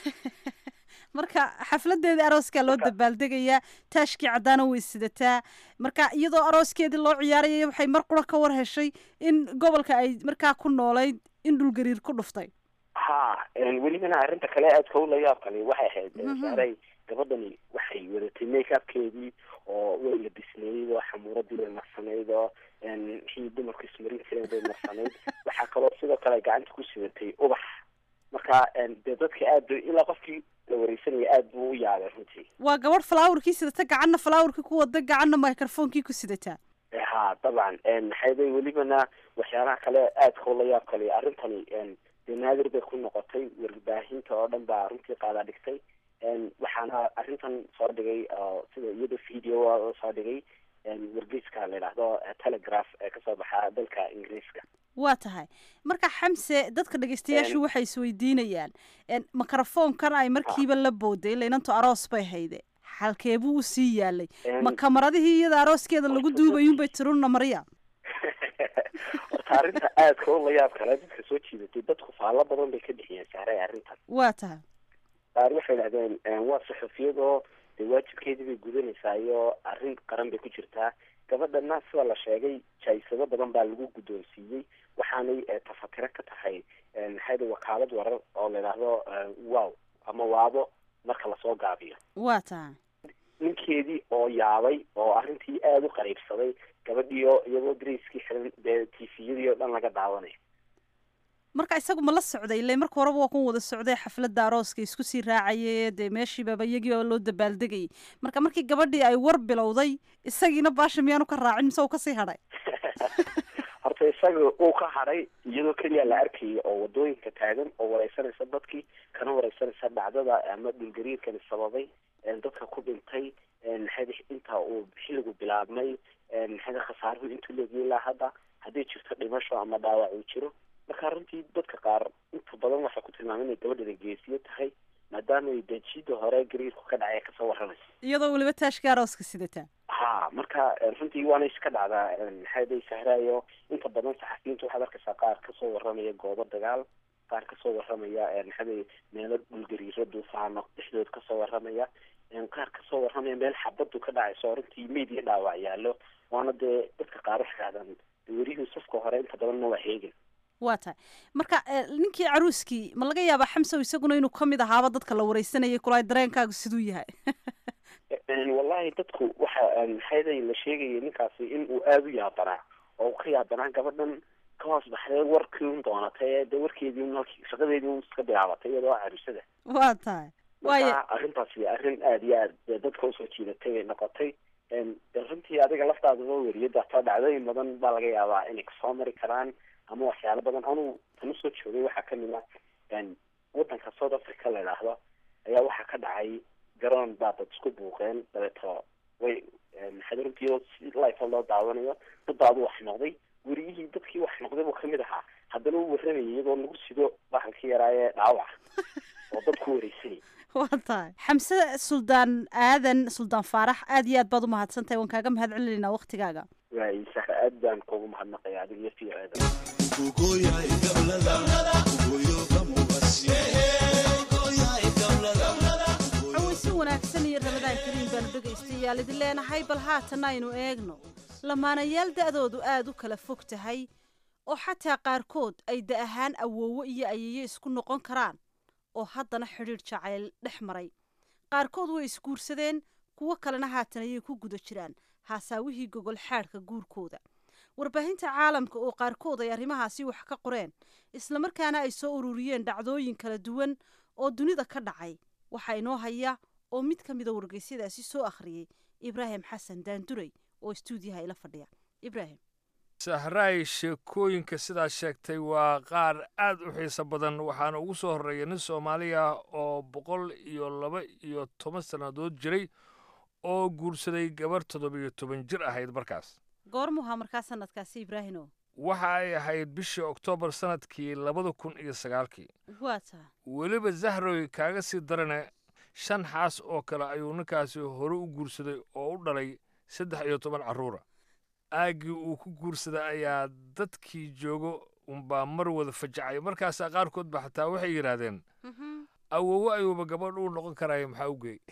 [SPEAKER 7] marka xafladeedii arooskaa loo dabaaldegayaa taashkii caddaana way sidataa marka iyadoo arooskeedii loo ciyaarayay waxay mar qura ka war heshay in gobolka ay markaa ku noolayd in dhulgariir ku dhuftay
[SPEAKER 8] ha welibana arrinta kale aadka u layaabkani waxay ahayd saaray gabadhani waxay wadatay make upkeedii oo way labisnayd oo xamuuradii bay marsanayd oo wixii dumarku ismarin jireen bay marsanayd waxaa kaloo sidoo kale gacanta ku sidatay ubax marka dee dadka aad bay ilaa qofkii la wareysanaya aad buu u yaabay runtii
[SPEAKER 7] waa gabadh falaawarkii sidata gacanna falaawarkii ku wada gacanna microfonkii ku sidataa
[SPEAKER 8] ha dabcan maxayday welibana waxyaalaha kale aadka ula yaab kale arrintani dee naadir bay ku noqotay warbaahinta oo dhan baa runtii qaada dhigtay waxaana arrintan soo dhigay sida iyada video soo dhigay wargeyska la yidhaahdo telegraph ee kasoo baxa dalka ingiriiska
[SPEAKER 7] waa tahay marka xamse dadka dhegeystayaashu waxay isweydiinayaan microfoonkan ay markiiba la booday laynanto aroos bay hayde halkeebuu usii yaalay ma kamaradihii iyada arooskeeda lagu duubayunbay tirunna marya
[SPEAKER 8] horta arrinta aadka u layaab kale dadka soo jiidatay dadku faallo badan bay ka bixiyeen saaray arrintan
[SPEAKER 7] waa tahay
[SPEAKER 8] qaar waxay dhahdeen waa saxufiyadoo dee waajibkeedii bay gudanaysaa iyo arrin qaran bay ku jirtaa gabadhana sida la sheegay jaisado badan baa lagu guddoonsiiyey waxaanay tafatiro ka tahay maxayda wakaalad warar oo la yidhaahdo wow ama waabo marka lasoo gaabiyo
[SPEAKER 7] waa tahay
[SPEAKER 8] ninkeedii oo yaabay oo arrintii aada u qariibsaday gabadhiio iyagoo darayskii xiran dee tifiyadii oo dhan laga daawanayo
[SPEAKER 7] marka isagu ma la socday ile marka horeba waa kun wada socday xafladda arooska isku sii raacayay dee meeshiibaba iyagii oo loo dabaaldegayay marka markii gabadhii ay war bilowday isagiina baasha miyaanu ka raacin mise uu kasii hadhay
[SPEAKER 8] horta isaga uu ka hadhay iyadoo keliya la arkayay oo wadooyinka taagan oo wareysanaysa dadkii kana wareysanaysa dhacdada ama dhulgariirkani sababay dadka ku dhintay maxayda inta uu xilligu bilaabmay maxayda khasaaruhu intuu leegiyay ilaa hadda hadday jirto dhimasho ama dhaawac uu jiro marka runtii dadka qaar inta badan waxay ku tilmaamay inay gabadhana geesiyo tahay maadaama ay dejida hore gariirku ka dhacay kasoo warramaysa
[SPEAKER 7] iyadoo weliba taashka arooska sidataa
[SPEAKER 8] ha marka runtii waana iska dhacdaa maxayday sahraayo inta badan saxafiyiinta waxaad arkaysaa qaar kasoo warramaya goobo dagaal qaar kasoo warramaya maxaday meelo dhulgariiro duufaano dhexdood kasoo warramaya qaar kasoo warramaya meel xabadu ka dhacayso runtii media dhaawac yaalo waana dee dadka qaar waxay dhahdaan werihii safka hore inta badanna waa heegin
[SPEAKER 7] waa tahay marka ninkii caruuskii ma laga yaabaa xamsow isaguna inuu kamid ahaaba dadka la wareysanayay kulaay dareenkaagu siduu yahay
[SPEAKER 8] wallahi dadku waxa maxayday la sheegayay ninkaasi in uu aada u yaabanaa oo ka yaabanaa gabadhan ka hoos baxday warkii un doonatay dee warkeedii un halkii shaqadeedii un iska bilaabatay iyadoo caruusada
[SPEAKER 7] waa tahay
[SPEAKER 8] marka arrintaasi arrin aada iyo aad dadka usoo jiidatay bay noqotay runtii adiga laftaadaba weriyada hataa dhacdooyin badan baa laga yaabaa inay kasoo mari karaan ama waxyaalo badan anuu tanu soo joogay waxaa kamid ah wadanka south africa la idhaahdo ayaa waxaa ka dhacay garoon baa dad isku buuqeen dabeeto way maxaa runtii iyadoo si life loo daawanayo dad baa adu wax noqday weriyihii dadkii wax noqday buu kamid ahaa haddana uu warramayay iyadoo lagu sido bahalkii yaraayee dhaawaca oo dad ku wareysanay
[SPEAKER 7] waa tahay xamse suldaan aadan suldaan faarax aad iyo aad baad umahadsan tahay waan kaaga mahad celinaynaa waktigaaga
[SPEAKER 8] waay sahra aad baan kuugu mahadnaqaya adiga iyo v
[SPEAKER 7] cawaysi wanaagsan cabdikariim baanu dhegaystayaal idin leenahay bal haatan aynu eegno lamaanayaal da'doodu aada u kala fog tahay oo xataa qaarkood ay da ahaan awoowo iyo ayeeyo isku noqon karaan oo haddana xidhiidh jacayl dhex maray qaarkood way isguursadeen kuwo kalena haatan ayay ku guda jiraan haasaawihii gogol xaadhka guurkooda warbaahinta caalamka oo qaarkood ay arrimahaasi wax ka qoreen islamarkaana ay soo ururiyeen dhacdooyin kala duwan oo dunida ka dhacay waxaa inoo haya oo mid ka mida wargeysyadaasi soo akhriyey ibraahim xasan daanduray oo istuudiyaha ila fadhiya ibraahim
[SPEAKER 9] sahraay sheekooyinka sidaad sheegtay waa qaar aad u xiiso badan waxaana ugu soo horreeya nin soomaaliya oo boqol iyo laba iyo toban sannadood jiray oo guursaday gabarh toddobiyo toban jir ahayd markaas
[SPEAKER 7] goormuhaa markaa sanadkaasi ibraahimo
[SPEAKER 9] waxa ay ahayd bishii oktoobar sannadkii labada kun iyo sagaalkii
[SPEAKER 7] waa taa
[SPEAKER 9] weliba zahroy kaaga sii darane shan xaas oo kale ayuu ninkaasi hore u guursaday oo u dhalay saddex iyo toban carruura aaggii uu ku guursaday ayaa dadkii joogo unbaa mar wada fajacay markaasaa qaarkood ba xataa waxay yidhaahdeen awowo ayuuba gabadh uu noqon karaayo maxaa u geey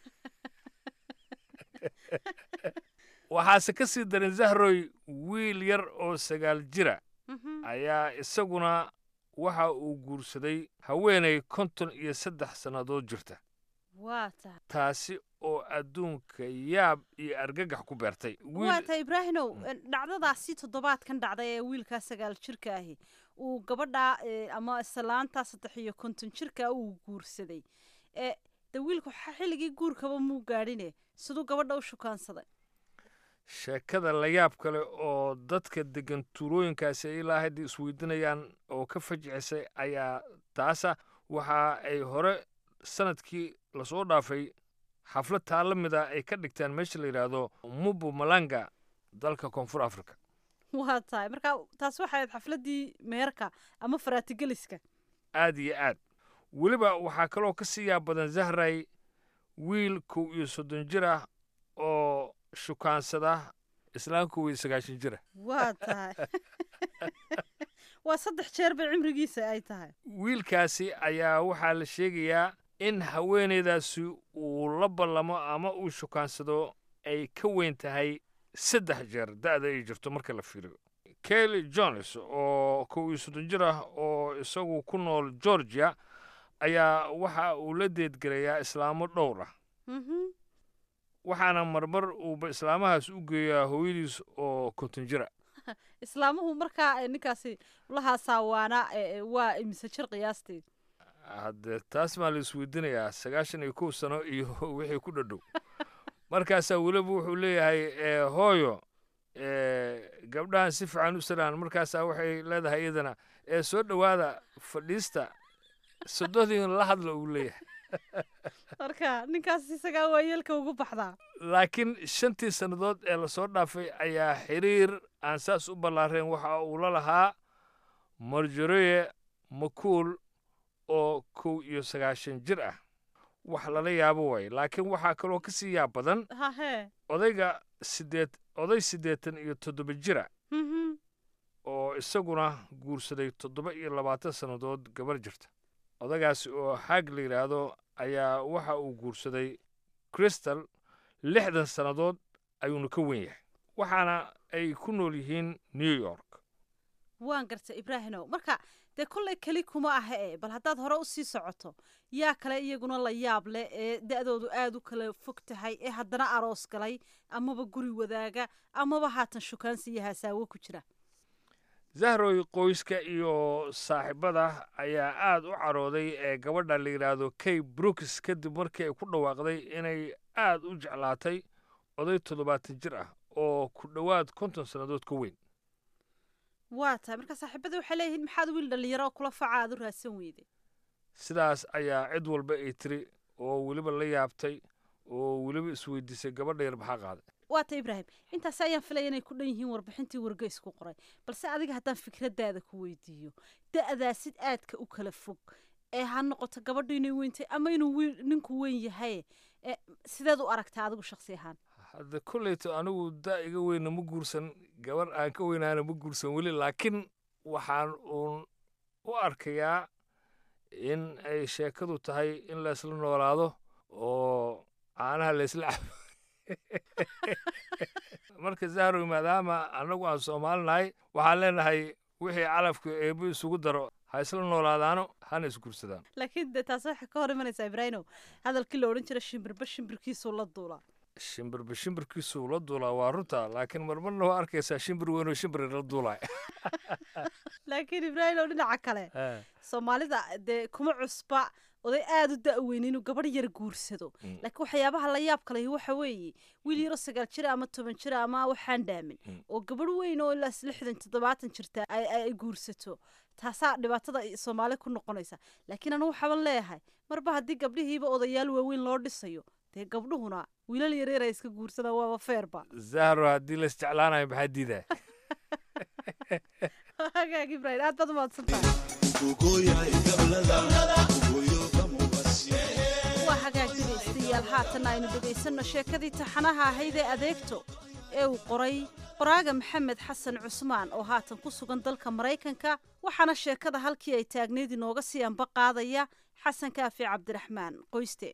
[SPEAKER 9] waxaase ka sii darin zahroy wiil yar oo sagaal jira ayaa isaguna waxa uu guursaday haweenay konton iyo saddex sannadood jirta
[SPEAKER 7] waa taa
[SPEAKER 9] taasi oo adduunka yaab iyo argagax ku beertay
[SPEAKER 7] waa taa ibraahimow dhacdadaasi toddobaadkan dhacday ee wiilkaa sagaal jirka ahi uu gabadhaa ama islaantaa saddex iyo konton jirka uu guursaday ee de wiilku xilligii guurkaba muu gaadhine siduu gabadha u shukaansaday
[SPEAKER 9] sheekada la yaab kale oo dadka deggan tuulooyinkaasi ay ilaa hadda isweydiinayaan oo ka fajicisay ayaa taasa waxa ay hore sanadkii lasoo dhaafay xaflad taa la mid a ay ka dhigtaan meesha la yidhaahdo mubu malanga dalka koonfur africa
[SPEAKER 7] waa tahay marka taas waxay ahayd xafladdii meherka ama faraatigeliska
[SPEAKER 9] aad iyo aad weliba waxaa kaloo ka sii yaab badan zahray wiil kow iyo soddon jir ah oo shukaansada islaan kow iyo sagaashan jira
[SPEAKER 7] waa tahay waa saddex jeer bay cimrigiisa ay tahay
[SPEAKER 9] wiilkaasi ayaa waxaa la sheegayaa in haweenaydaasi uu la ballamo ama uu shukaansado ay ka weyn tahay saddex jeer da'da ay jirto marka la fiiriyo kelly jones oo kow iyo soddon jir ah oo isagu ku nool georgia ayaa waxa uu la deedgelayaa islaamo dhowr ah waxaana marmar uuba islaamahaas u geeyaa hooyadiis oo konton jira
[SPEAKER 7] islaamuhu markaa ninkaasi lahaasawaana waa imise jir qiyaasteed
[SPEAKER 9] haddee taas maa la isweydiinayaa sagaashan iyo kow sano iyo wixii ku dhadhow markaasaa weliba wuxuu leeyahay hooyo gabdhahan si fiican u salaan markaasaa waxay leedahay iyadana ee soo dhowaada fadhiista soddodiin la hadla uu leeyahay
[SPEAKER 7] marka ninkaas isagaa waa yeelka ugu baxdaa
[SPEAKER 9] laakiin shantii sannadood ee lasoo dhaafay ayaa xiriir aan saas u ballaareen waxa uu la lahaa marjoreye makuul oo kow iyo sagaashan jir ah wax lala yaabo waaye laakiin waxaa kaloo ka sii yaab badan
[SPEAKER 7] hahe
[SPEAKER 9] odayga sideed oday siddeetan iyo toddoba jira oo isaguna guursaday toddoba iyo labaatan sannadood gabar jirta odagaasi oo xaag la yidhaahdo ayaa waxa uu guursaday crystal lixdan sannadood ayuuna ka wen yahay waxaana ay ku nool yihiin new york
[SPEAKER 7] waan garta ibraahimow marka dee kollay keli kuma aha e bal haddaad hore u sii socoto yaa kale iyaguna la yaab leh ee da'doodu aada u kala fog tahay ee haddana aroos galay amaba guri wadaaga amaba haatan shukaansi iyo haasaawo ku jira
[SPEAKER 9] zahroy qoyska iyo saaxiibada ayaa aad u carooday ee gabadha la yidhaahdo kay brooks kadib markii ay ku dhawaaqday inay aad u jeclaatay oday toddobaatan jir ah oo ku dhowaad konton sannadood ka weyn
[SPEAKER 7] waa tahay marka saaxiibada waxay leeyihiin maxaad wiil dhallinyaro oo kula faca aad u raadsan weyday
[SPEAKER 9] sidaas ayaa cid walba ay tiri oo weliba la yaabtay oo weliba isweydiisay gabadha yar maxaa qaaday
[SPEAKER 7] waa ta ibraahim intaas ayaan filaya inay ku dhan yihiin warbixintii wargeysku qoray balse adiga haddaan fikraddaada ku weydiiyo da'daasid aadka u kala fog ee ha noqoto gabadhu inay weyntay ama inuu wiil ninku weyn yahay sideed u aragtaa adigu shaksi ahaan
[SPEAKER 9] hadda kolleyto anigu da iga weyna ma guursan gabar aan ka weynaana ma guursan weli laakiin waxaan uun u arkayaa in ay sheekadu tahay in laysla noolaado oo caanaha laysla cabo marka zahrow maadaama annagu aan soomaalinahay waxaan leenahay wixii calafka eebbu isugu daro ha isla noolaadaano hana isgursadaan
[SPEAKER 7] laakiin dee taas waxay ka hor imanaysaa ibraahimow hadalkii la odhan jira shimbirba shimbirkiisuu la duulaa
[SPEAKER 9] shimbirba shimbirkiisuu la duulaa waa runta laakiin marmarna waa arkaysaa shimbir weynoo shimbir la duulay
[SPEAKER 7] laakiin ibraahimow dhinaca kale soomaalida dee kuma cusba oday aada u da-weyn inuu gabadh yar guursado laakiin waxyaabaha la yaab kale waxa weeye wiil yaro sagaal jira ama toban jira ama waxaan dhaamin oo gabadh weyn oo ilaa lixdan toddobaatan jirta ay guursato taasaa dhibaatada soomaali ku noqonaysa laakiin anu waxaaban leeyahay marba haddii gabdhihiiba odayaal waaweyn loo dhisayo dee gabdhuhuna wiilal yareer ay iska guursadaan waaba feerba
[SPEAKER 9] zahro haddii la isjeclaanayo maxaa diidaa
[SPEAKER 7] hagaag ibrahim aad baad umahadsantahay waa hagaag dhegaystayaal haatan aynu dhegaysanno sheekadii taxanaha ahayd ee adeegto ee uu qoray qoraaga maxamed xasan cusmaan oo haatan ku sugan dalka maraykanka waxaana sheekada halkii ay taagneyd inooga sii anba qaadaya xasan kaafi cabdiraxmaan qoyste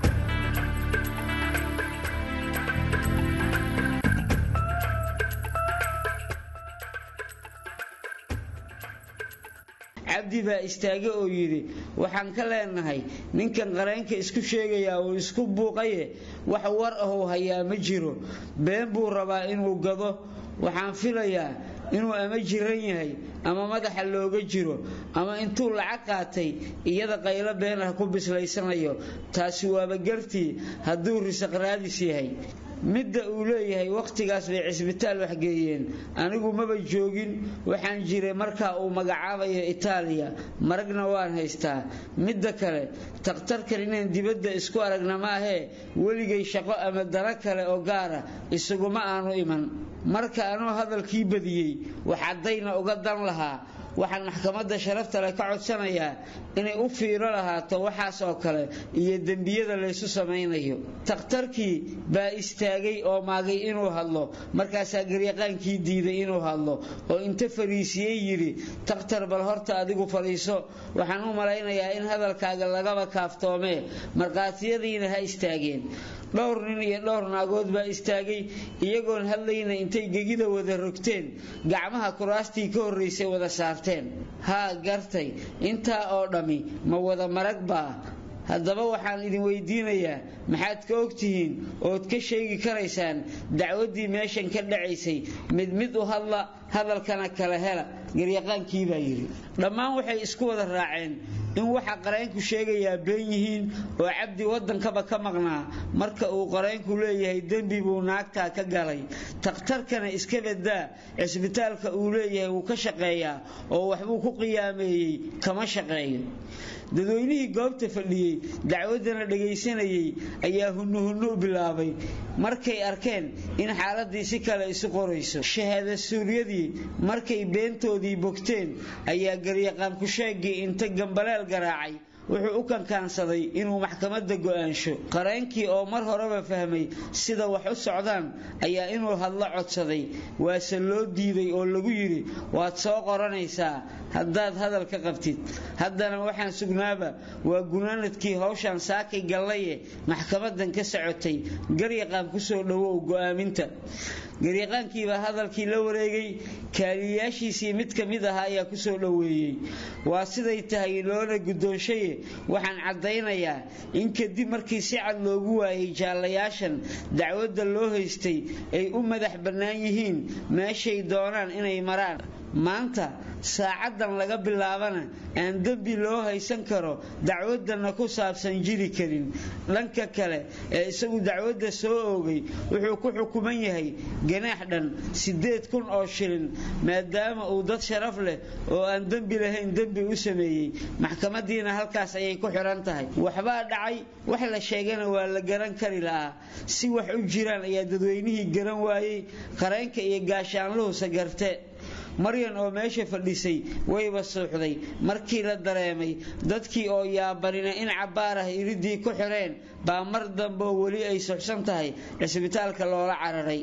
[SPEAKER 10] cabdi baa istaage oo yidhi waxaan ka leenahay ninkan qareenka isku sheegayaa uu isku buuqaye wax war ahuu hayaa ma jiro been buu rabaa inuu gado waxaan filayaa inuu ama jiran yahay ama madaxa looga jiro ama intuu lacag qaatay iyada qaylo been ah ku bislaysanayo taasi waaba gartii hadduu risaq raadis yahay midda uu leeyahay wakhtigaas bay cisbitaal waxgeeyeen anigu maba joogin waxaan jiray markaa uu magacaabayo itaaliya maragna waan haystaa midda kale takhtarkan inaan dibadda isku aragna maahee weligay shaqo ama daro kale oo gaara isaguma aanu iman marka anuu hadalkii badiyey waxaddayna uga dan lahaa waxaan maxkamadda sharafta leh ka codsanayaa inay u fiiro lahaato waxaas oo kale iyo dembiyada laysu samaynayo takhtarkii baa istaagay oo maagay inuu hadlo markaasaa garyaqaankii diiday inuu hadlo oo inta fariisiyey yidhi takhtar bal horta adigu fadhiiso waxaan u malaynayaa in hadalkaaga lagaba kaaftoomee markhaatiyadiina ha istaageen dhowr nin iyo dhowr naagood baa istaagay iyagoon hadlayna intay gegida wada rogteen gacmaha kuraastii ka horraysay wada saarteen haa gartay intaa oo dhammi ma wada marag baa haddaba waxaan idin weydiinayaa maxaad ka ogtihiin ood ka sheegi karaysaan dacwaddii meeshan ka dhacaysay mid mid u hadla hadalkana kala hela garyaqaankii baa yidhi dhammaan waxay isku wada raaceen in waxa qareenku sheegayaa been yihiin oo cabdi waddankaba ka maqnaa marka uu qareenku leeyahay dembi buu naagtaa ka galay takhtarkana iska badaa cisbitaalka uu leeyahay wuu ka shaqeeyaa oo waxbuu ku qiyaameeyey kama shaqeeyo dadweynihii goobta fadhiyey dacwaddana dhagaysanayey ayaa hunnuhunnu bilaabay markay arkeen in xaaladii si kale isu qorayso shahaada suuryadii markay beentoodii bogteen ayaa garyaqaan ku-sheegii inta gambaleel garaacay wuxuu u kankaansaday inuu maxkamadda go'aansho qareenkii oo mar horeba fahmay sida wax u socdaan ayaa inuu hadlo codsaday waase loo diiday oo lagu yidhi waad soo qoranaysaa haddaad hadal ka qabtid haddana waxaan sugnaaba waa gunaanadkii howshan saakay gallaye maxkamadan ka socotay garyaqaan kusoo dhowow go'aaminta garyaqaankiibaa hadalkii la wareegay kaaliyayaashiisii mid ka mid ahaa ayaa kusoo dhoweeyey waa siday tahay loona guddoonshaye waxaan caddaynayaa in kadib markii si cad loogu waayay jaallayaashan dacwadda loo haystay ay u madax bannaan yihiin meeshay doonaan inay maraan maanta saacaddan laga bilaabana aan dembi loo haysan karo dacwaddana ku saabsan jiri karin dhanka kale ee isagu dacwadda soo oogay wuxuu ku xukuman yahay ganaax dhan siddeed kun oo shilin maadaama uu dad sharaf leh oo aan dembi lahayn dembi u sameeyey maxkamadiina halkaas ayay ku xidhan tahay waxbaa dhacay wax la sheegana waa la garan kari lahaa si wax u jiraan ayaa dadweynihii garan waayey qareenka iyo gaashaanluhusa garte maryan oo meesha fadhisay wayba suuxday markii la dareemay dadkii oo yaabanina in cabbaar ah iridii ku xidheen baa mar dambeoo weli ay suxsan tahay cisbitaalka loola cararay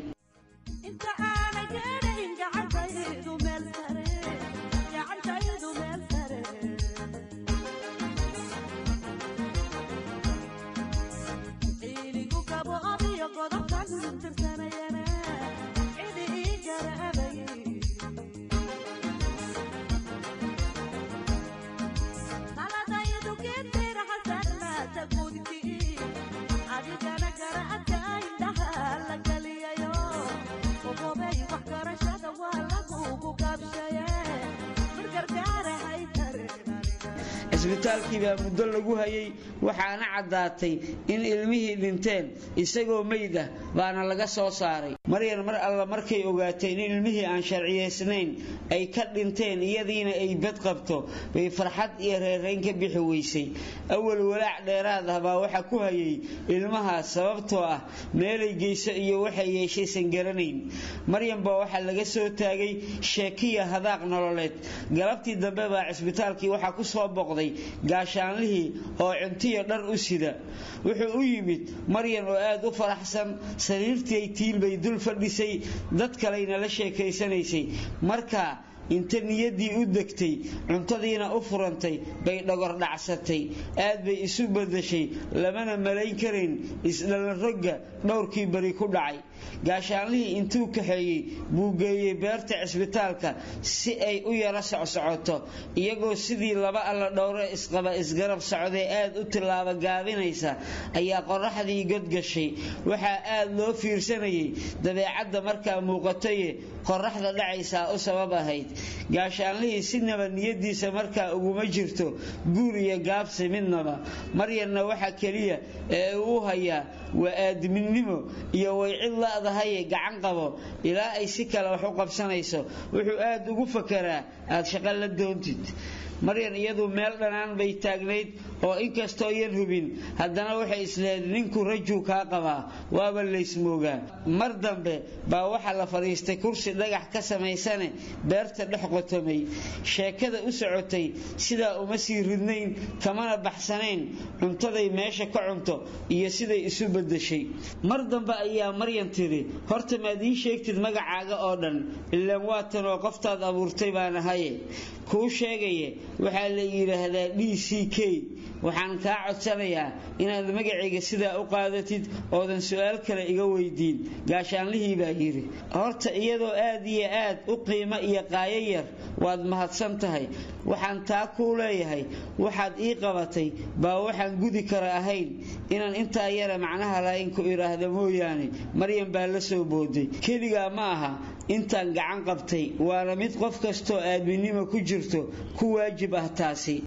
[SPEAKER 10] cisbitaalkii baa muddo lagu hayay waxaana caddaatay in ilmihii dhinteen isagoo meyd ah baana laga soo saaray maryan mar alla markay ogaatay in ilmihii aan sharciyaysnayn ay ka dhinteen iyadiina ay bad qabto bay farxad iyo reerayn ka bixi weysay awal walaac dheeraad ah baa waxa ku hayay ilmahaas sababtoo ah meelay geyso iyo waxay yeeshaysan garanayn maryan baa waxaa laga soo taagay sheekiya hadaaq nololeed galabtii dambe baa cisbitaalkii waxaa ku soo boqday gaashaanlihii oo cuntiyo dhar u sida wuxuu u yimid maryan oo aad u faraxsan sariirtii tiil bay dul fadhisay dad kalayna la sheekaysanaysay markaa inta niyaddii u degtay cuntadiina u furantay bay dhogor dhacsatay aad bay isu badashay lamana malayn karayn isdhallarogga dhowrkii bari ku dhacay gaashaanlihii intuu kaxeeyey buu geeyey beerta cisbitaalka si ay u yaro socsocoto iyagoo sidii laba alla dhowre isqaba isgarab socday aad u tillaaba gaabinaysa ayaa qoraxdii godgashay waxaa aad loo fiirsanayay dabeecadda markaa muuqataye qoraxda dhacaysaa u sabab ahayd gaashaanlihii sinaba niyadiisa markaa uguma jirto guur iyo gaabsi midnaba maryanna waxa keliya ee uu hayaa waa aadminnimo iyo way cid la'dahaye gacan qabo ilaa ay si kale wax u qabsanayso wuxuu aad ugu fakaraa aad shaqo la doontid maryan iyadu meel dhanaan bay taagnayd oo inkastoo yan hubin haddana waxay isleed ninku rajuu kaa qabaa waaba laysmoogaa mar dambe baa waxaa la fadhiistay kursi dhagax ka samaysane beerta dhex qotomay sheekada u socotay sidaa uma sii ridnayn kamana baxsanayn cuntaday meesha ka cunto iyo siday isu bedeshay mar dambe ayaa maryan tidhi horta maad ii sheegtid magacaaga oo dhan ilaan waatan oo qoftaad abuurtay baan ahaye kuu sheegaye waxaa la yidhaahdaa d c k waxaan kaa codsanayaa inaad magacayga sidaa u qaadatid oodan su-aal kale iga weydiin gaashaanlihii baa yidhi horta iyadoo aad iyo aad u qiimo iyo qaayo yar waad mahadsan tahay waxaan taa kuu leeyahay waxaad ii qabatay baa waxaan gudi kara ahayn inaan intaa yara macnaha lahayn ku idhaahda mooyaane maryan baa la soo booday keligaa ma aha intaan gacan qabtay waana mid qof kastoo aadminimo ku jirto ku waajib ah taasi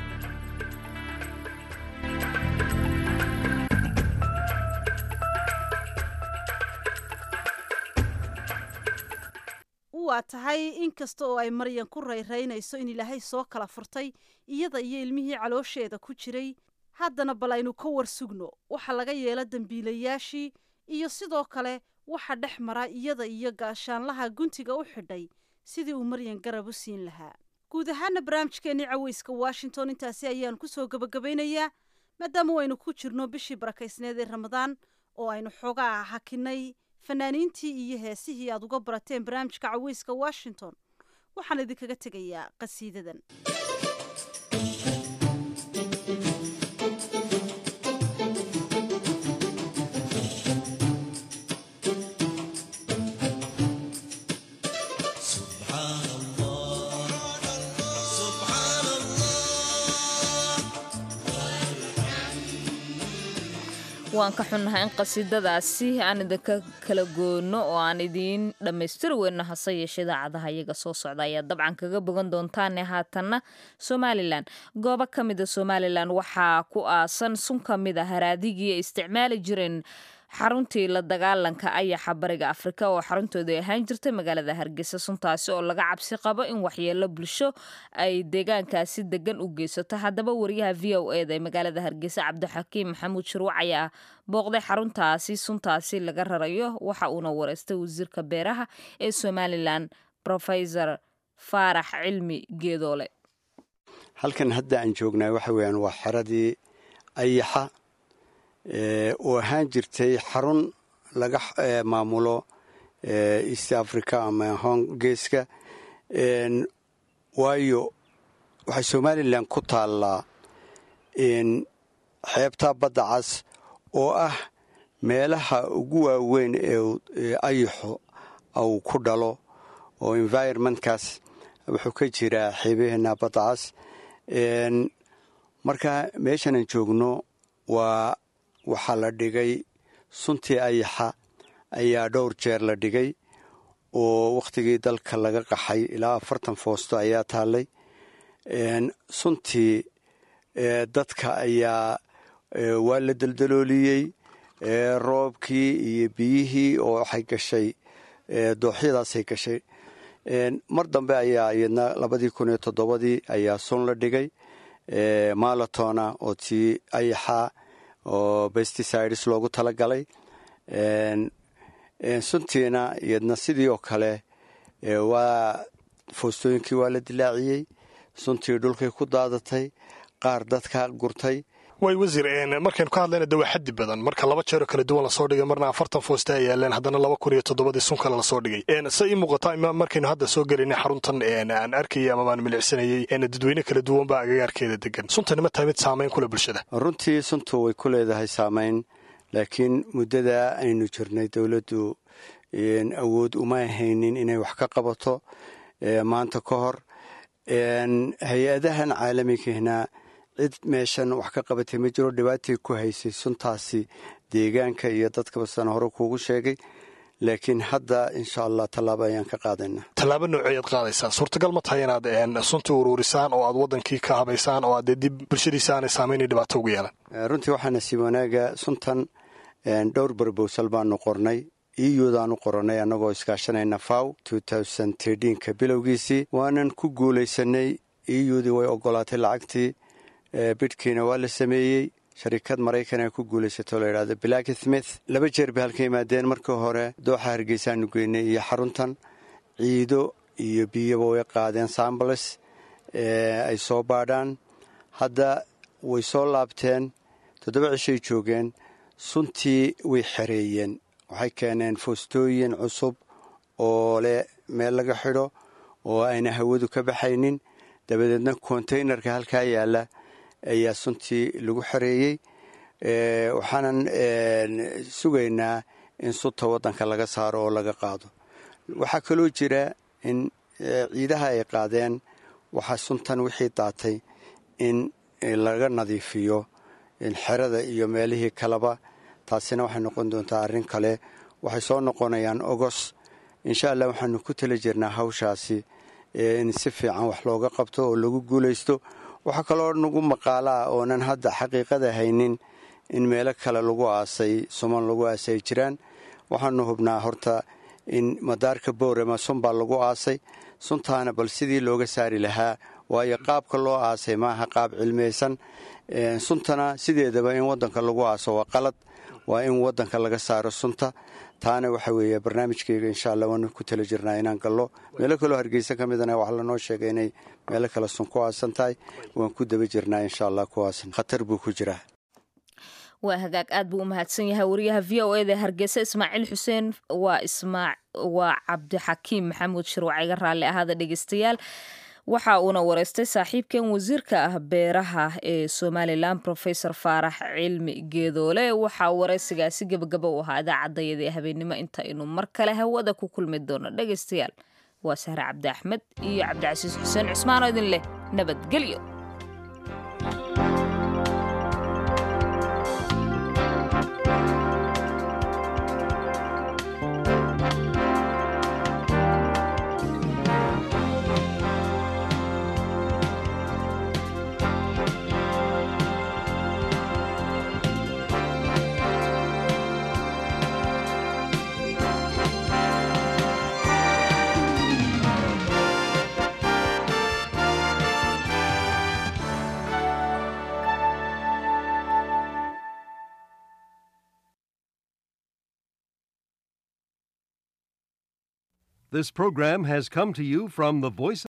[SPEAKER 7] waa tahay inkasta oo ay maryan ku rayraynayso in ilaahay soo kala furtay iyada iyo ilmihii caloosheeda ku jiray haddana bal aynu ka war sugno waxa laga yeela dembiilayaashii iyo sidoo kale waxa dhex mara iyada iyo gaashaanlaha guntiga u xidhay sidii uu maryan garab u siin lahaa guud ahaana barnaamijkeennii caweyska washington intaasi ayaan kusoo gebagabaynayaa maadaama waynu ku jirno bishii barakaysneed ee ramadaan oo aynu xoogaa hakinay fanaaniintii iyo heesihii aad uga barateen barnaamijka caweyska washington waxaan idinkaga tegayaa qasiidadan
[SPEAKER 1] waan ka xunnahay in qasiidadaasi aan idinka kala goono oo aan idiin dhammaystiri weyno hase yeeshe idaacadaha iyaga soo socda ayaa dabcan kaga bogan doontaane haatanna somalilan goobo ka mida somalilan waxaa ku aasan sun ka mid a haraadigii ay isticmaali jireen xaruntii la dagaalanka ayaxa bariga afrika oo xaruntooda ahaan jirtay magaalada hargeysa suntaasi oo laga cabsi qabo in waxyeelo bulsho ay deegaankaasi degan u geysato haddaba wariyaha v o eda ee magaalada hargeysa cabdixakiim maxamuud shirwac ayaa booqday xaruntaasi suntaasi laga rarayo waxa uuna wareystay wasiirka beeraha ee somalilan rofesor faarax cilmi geedoole
[SPEAKER 11] halkan hadda aan joognaa waxa weyaan waa xeradii ayaxa oo ahaan jirtay xarun laga maamulo east africa ama hong geeska waayo waxay somalilan ku taallaa xeebta badda cas oo ah meelaha ugu waaweyn ee ayaxu uu ku dhalo oo environmentkaas wuxuu ka jiraa xeebaheena badda cas marka meeshanan joogno waa waxaa la dhigay suntii ayaxa ayaa dhowr jeer la dhigay oo wakhtigii dalka laga qaxay ilaa afartan foosto ayaa taallay suntii dadka ayaa waa la deldalooliyey roobkii iyo biyihii oo waxay gashay dooxyadaasay gashay mar dambe ayaa iyadna labadii kun iyo toddobadii ayaa sun la dhigay malatona oo tii ayaxa oo pesticides loogu talagalay suntiina iyadna sidii oo kale waa foostooyinkii waa la dilaaciyey suntii dhulkay ku daadatay qaar dadka gurtay
[SPEAKER 12] way wasiir markaynu ka hadlayna de waa xaddi badan marka laba jeeroo kala duwan lasoo dhigay marna afartan foosta ay yaaleen haddana laba kun iyo toddobadii sun kale lasoo dhigay se ii muuqata markaynu hadda soo gelinay xaruntan aan arkayay ama baan milicsanayey dadweyne kala duwan baa agagaarkeeda degan suntani ma tahay mid saamayn kule bulshada
[SPEAKER 11] runtii suntu way ku leedahay saamayn laakiin muddada aynu jirnay dowladdu awood uma haynin inay wax ka qabato maanta ka hor hay-adahan caalamigahna cid meeshan wax ka qabatay ma jiro dhibaatay ku haysay suntaasi deegaanka iyo dadkaba sana hore kuugu sheegay laakiin hadda insha allah tallaabo ayaan ka qaadaynaa
[SPEAKER 12] tallaabo nooceeyaad qaadaysaa suurtagal ma tahay inaad sunta uruurisaan oo aad wadankii ka habaysaan oo aad dee dib bulshadiisa aanay saameyna dhibaato ugu yeelan
[SPEAKER 11] runtii waxaa nasiib wanaaga suntan dhowr barbowsal baanu qornay iyudaanu qoranay annagoo iskaashanayna faw ka bilowgiisii waanan ku guulaysanay iyudii way ogolaatay lacagtii bidhkiina waa la sameeyey sharikad maraykan ku guulaysato la yidhahdo black smith laba jeer bay halka yimaadeen markii hore dooxa hargeysaanu geynay iyo xaruntan ciido iyo biyaba way qaadeen sambles ay soo baadhaan hadda way soo laabteen toddoba cishay joogeen suntii way xereeyeen waxay keeneen foostooyin cusub oo leh meel laga xidho oo ayna hawadu ka baxaynin dabadeedna konteynerka halkaa yaalla ayaa suntii lagu xereeyey waxaanan sugaynaa in sunta waddanka laga saaro oo laga qaado waxaa kaloo jira in ciidaha ay qaadeen waxaa suntan wixii daatay in laga nadiifiyo xerada iyo meelihii kaleba taasina waxay noqon doontaa arrin kale waxay soo noqonayaan ogos insha allah waxaanu ku tala jirnaa hawshaasi in si fiican wax looga qabto oo lagu guulaysto waxaa kaloo nagu maqaalaa oonan hadda xaqiiqada haynin in meelo kale lagu aasay suman lagu aasay ay jiraan waxaanu hubnaa horta in madaarka boorama sun baa lagu aasay suntaana bal sidii looga saari lahaa waayo qaabka loo aasay maaha qaab cilmiyeysan suntana sideedaba in wadanka lagu aaso waa qalad waa in wadanka laga saaro sunta taana waxa weeye barnaamijkeyga insha allah waanu ku tala jirnaa inaan gallo meelo kaloo hargeysa ka midana waxaa lanoo sheegay inay meelo kale sun ku aasan tahay waan ku daba jirnaa insha allah kuwaasan khatar buu ku jiraa
[SPEAKER 1] waa hagaag aad buu u mahadsan yahay wariyaha v o eda hargeysa ismaaciil xuseen waa ismaa waa cabdixakiim maxamuud shirwac iga raalli ahaada dhegeystayaal waxa uuna wareystay saaxiibkan wasiirka ah beeraha ee somalilan rofesor faarax cilmi geedoole waxaa wareysigaasi gebagaba u ahaa idaacadayada ee habeennimo intaynu mar kale hawada ku kulmi doono dhegeystayaal waa sahre cabdi axmed iyo cabdicasiis xuseen cusmaan oo idin leh nabadgelyo
[SPEAKER 13] This program has come to you from the Voice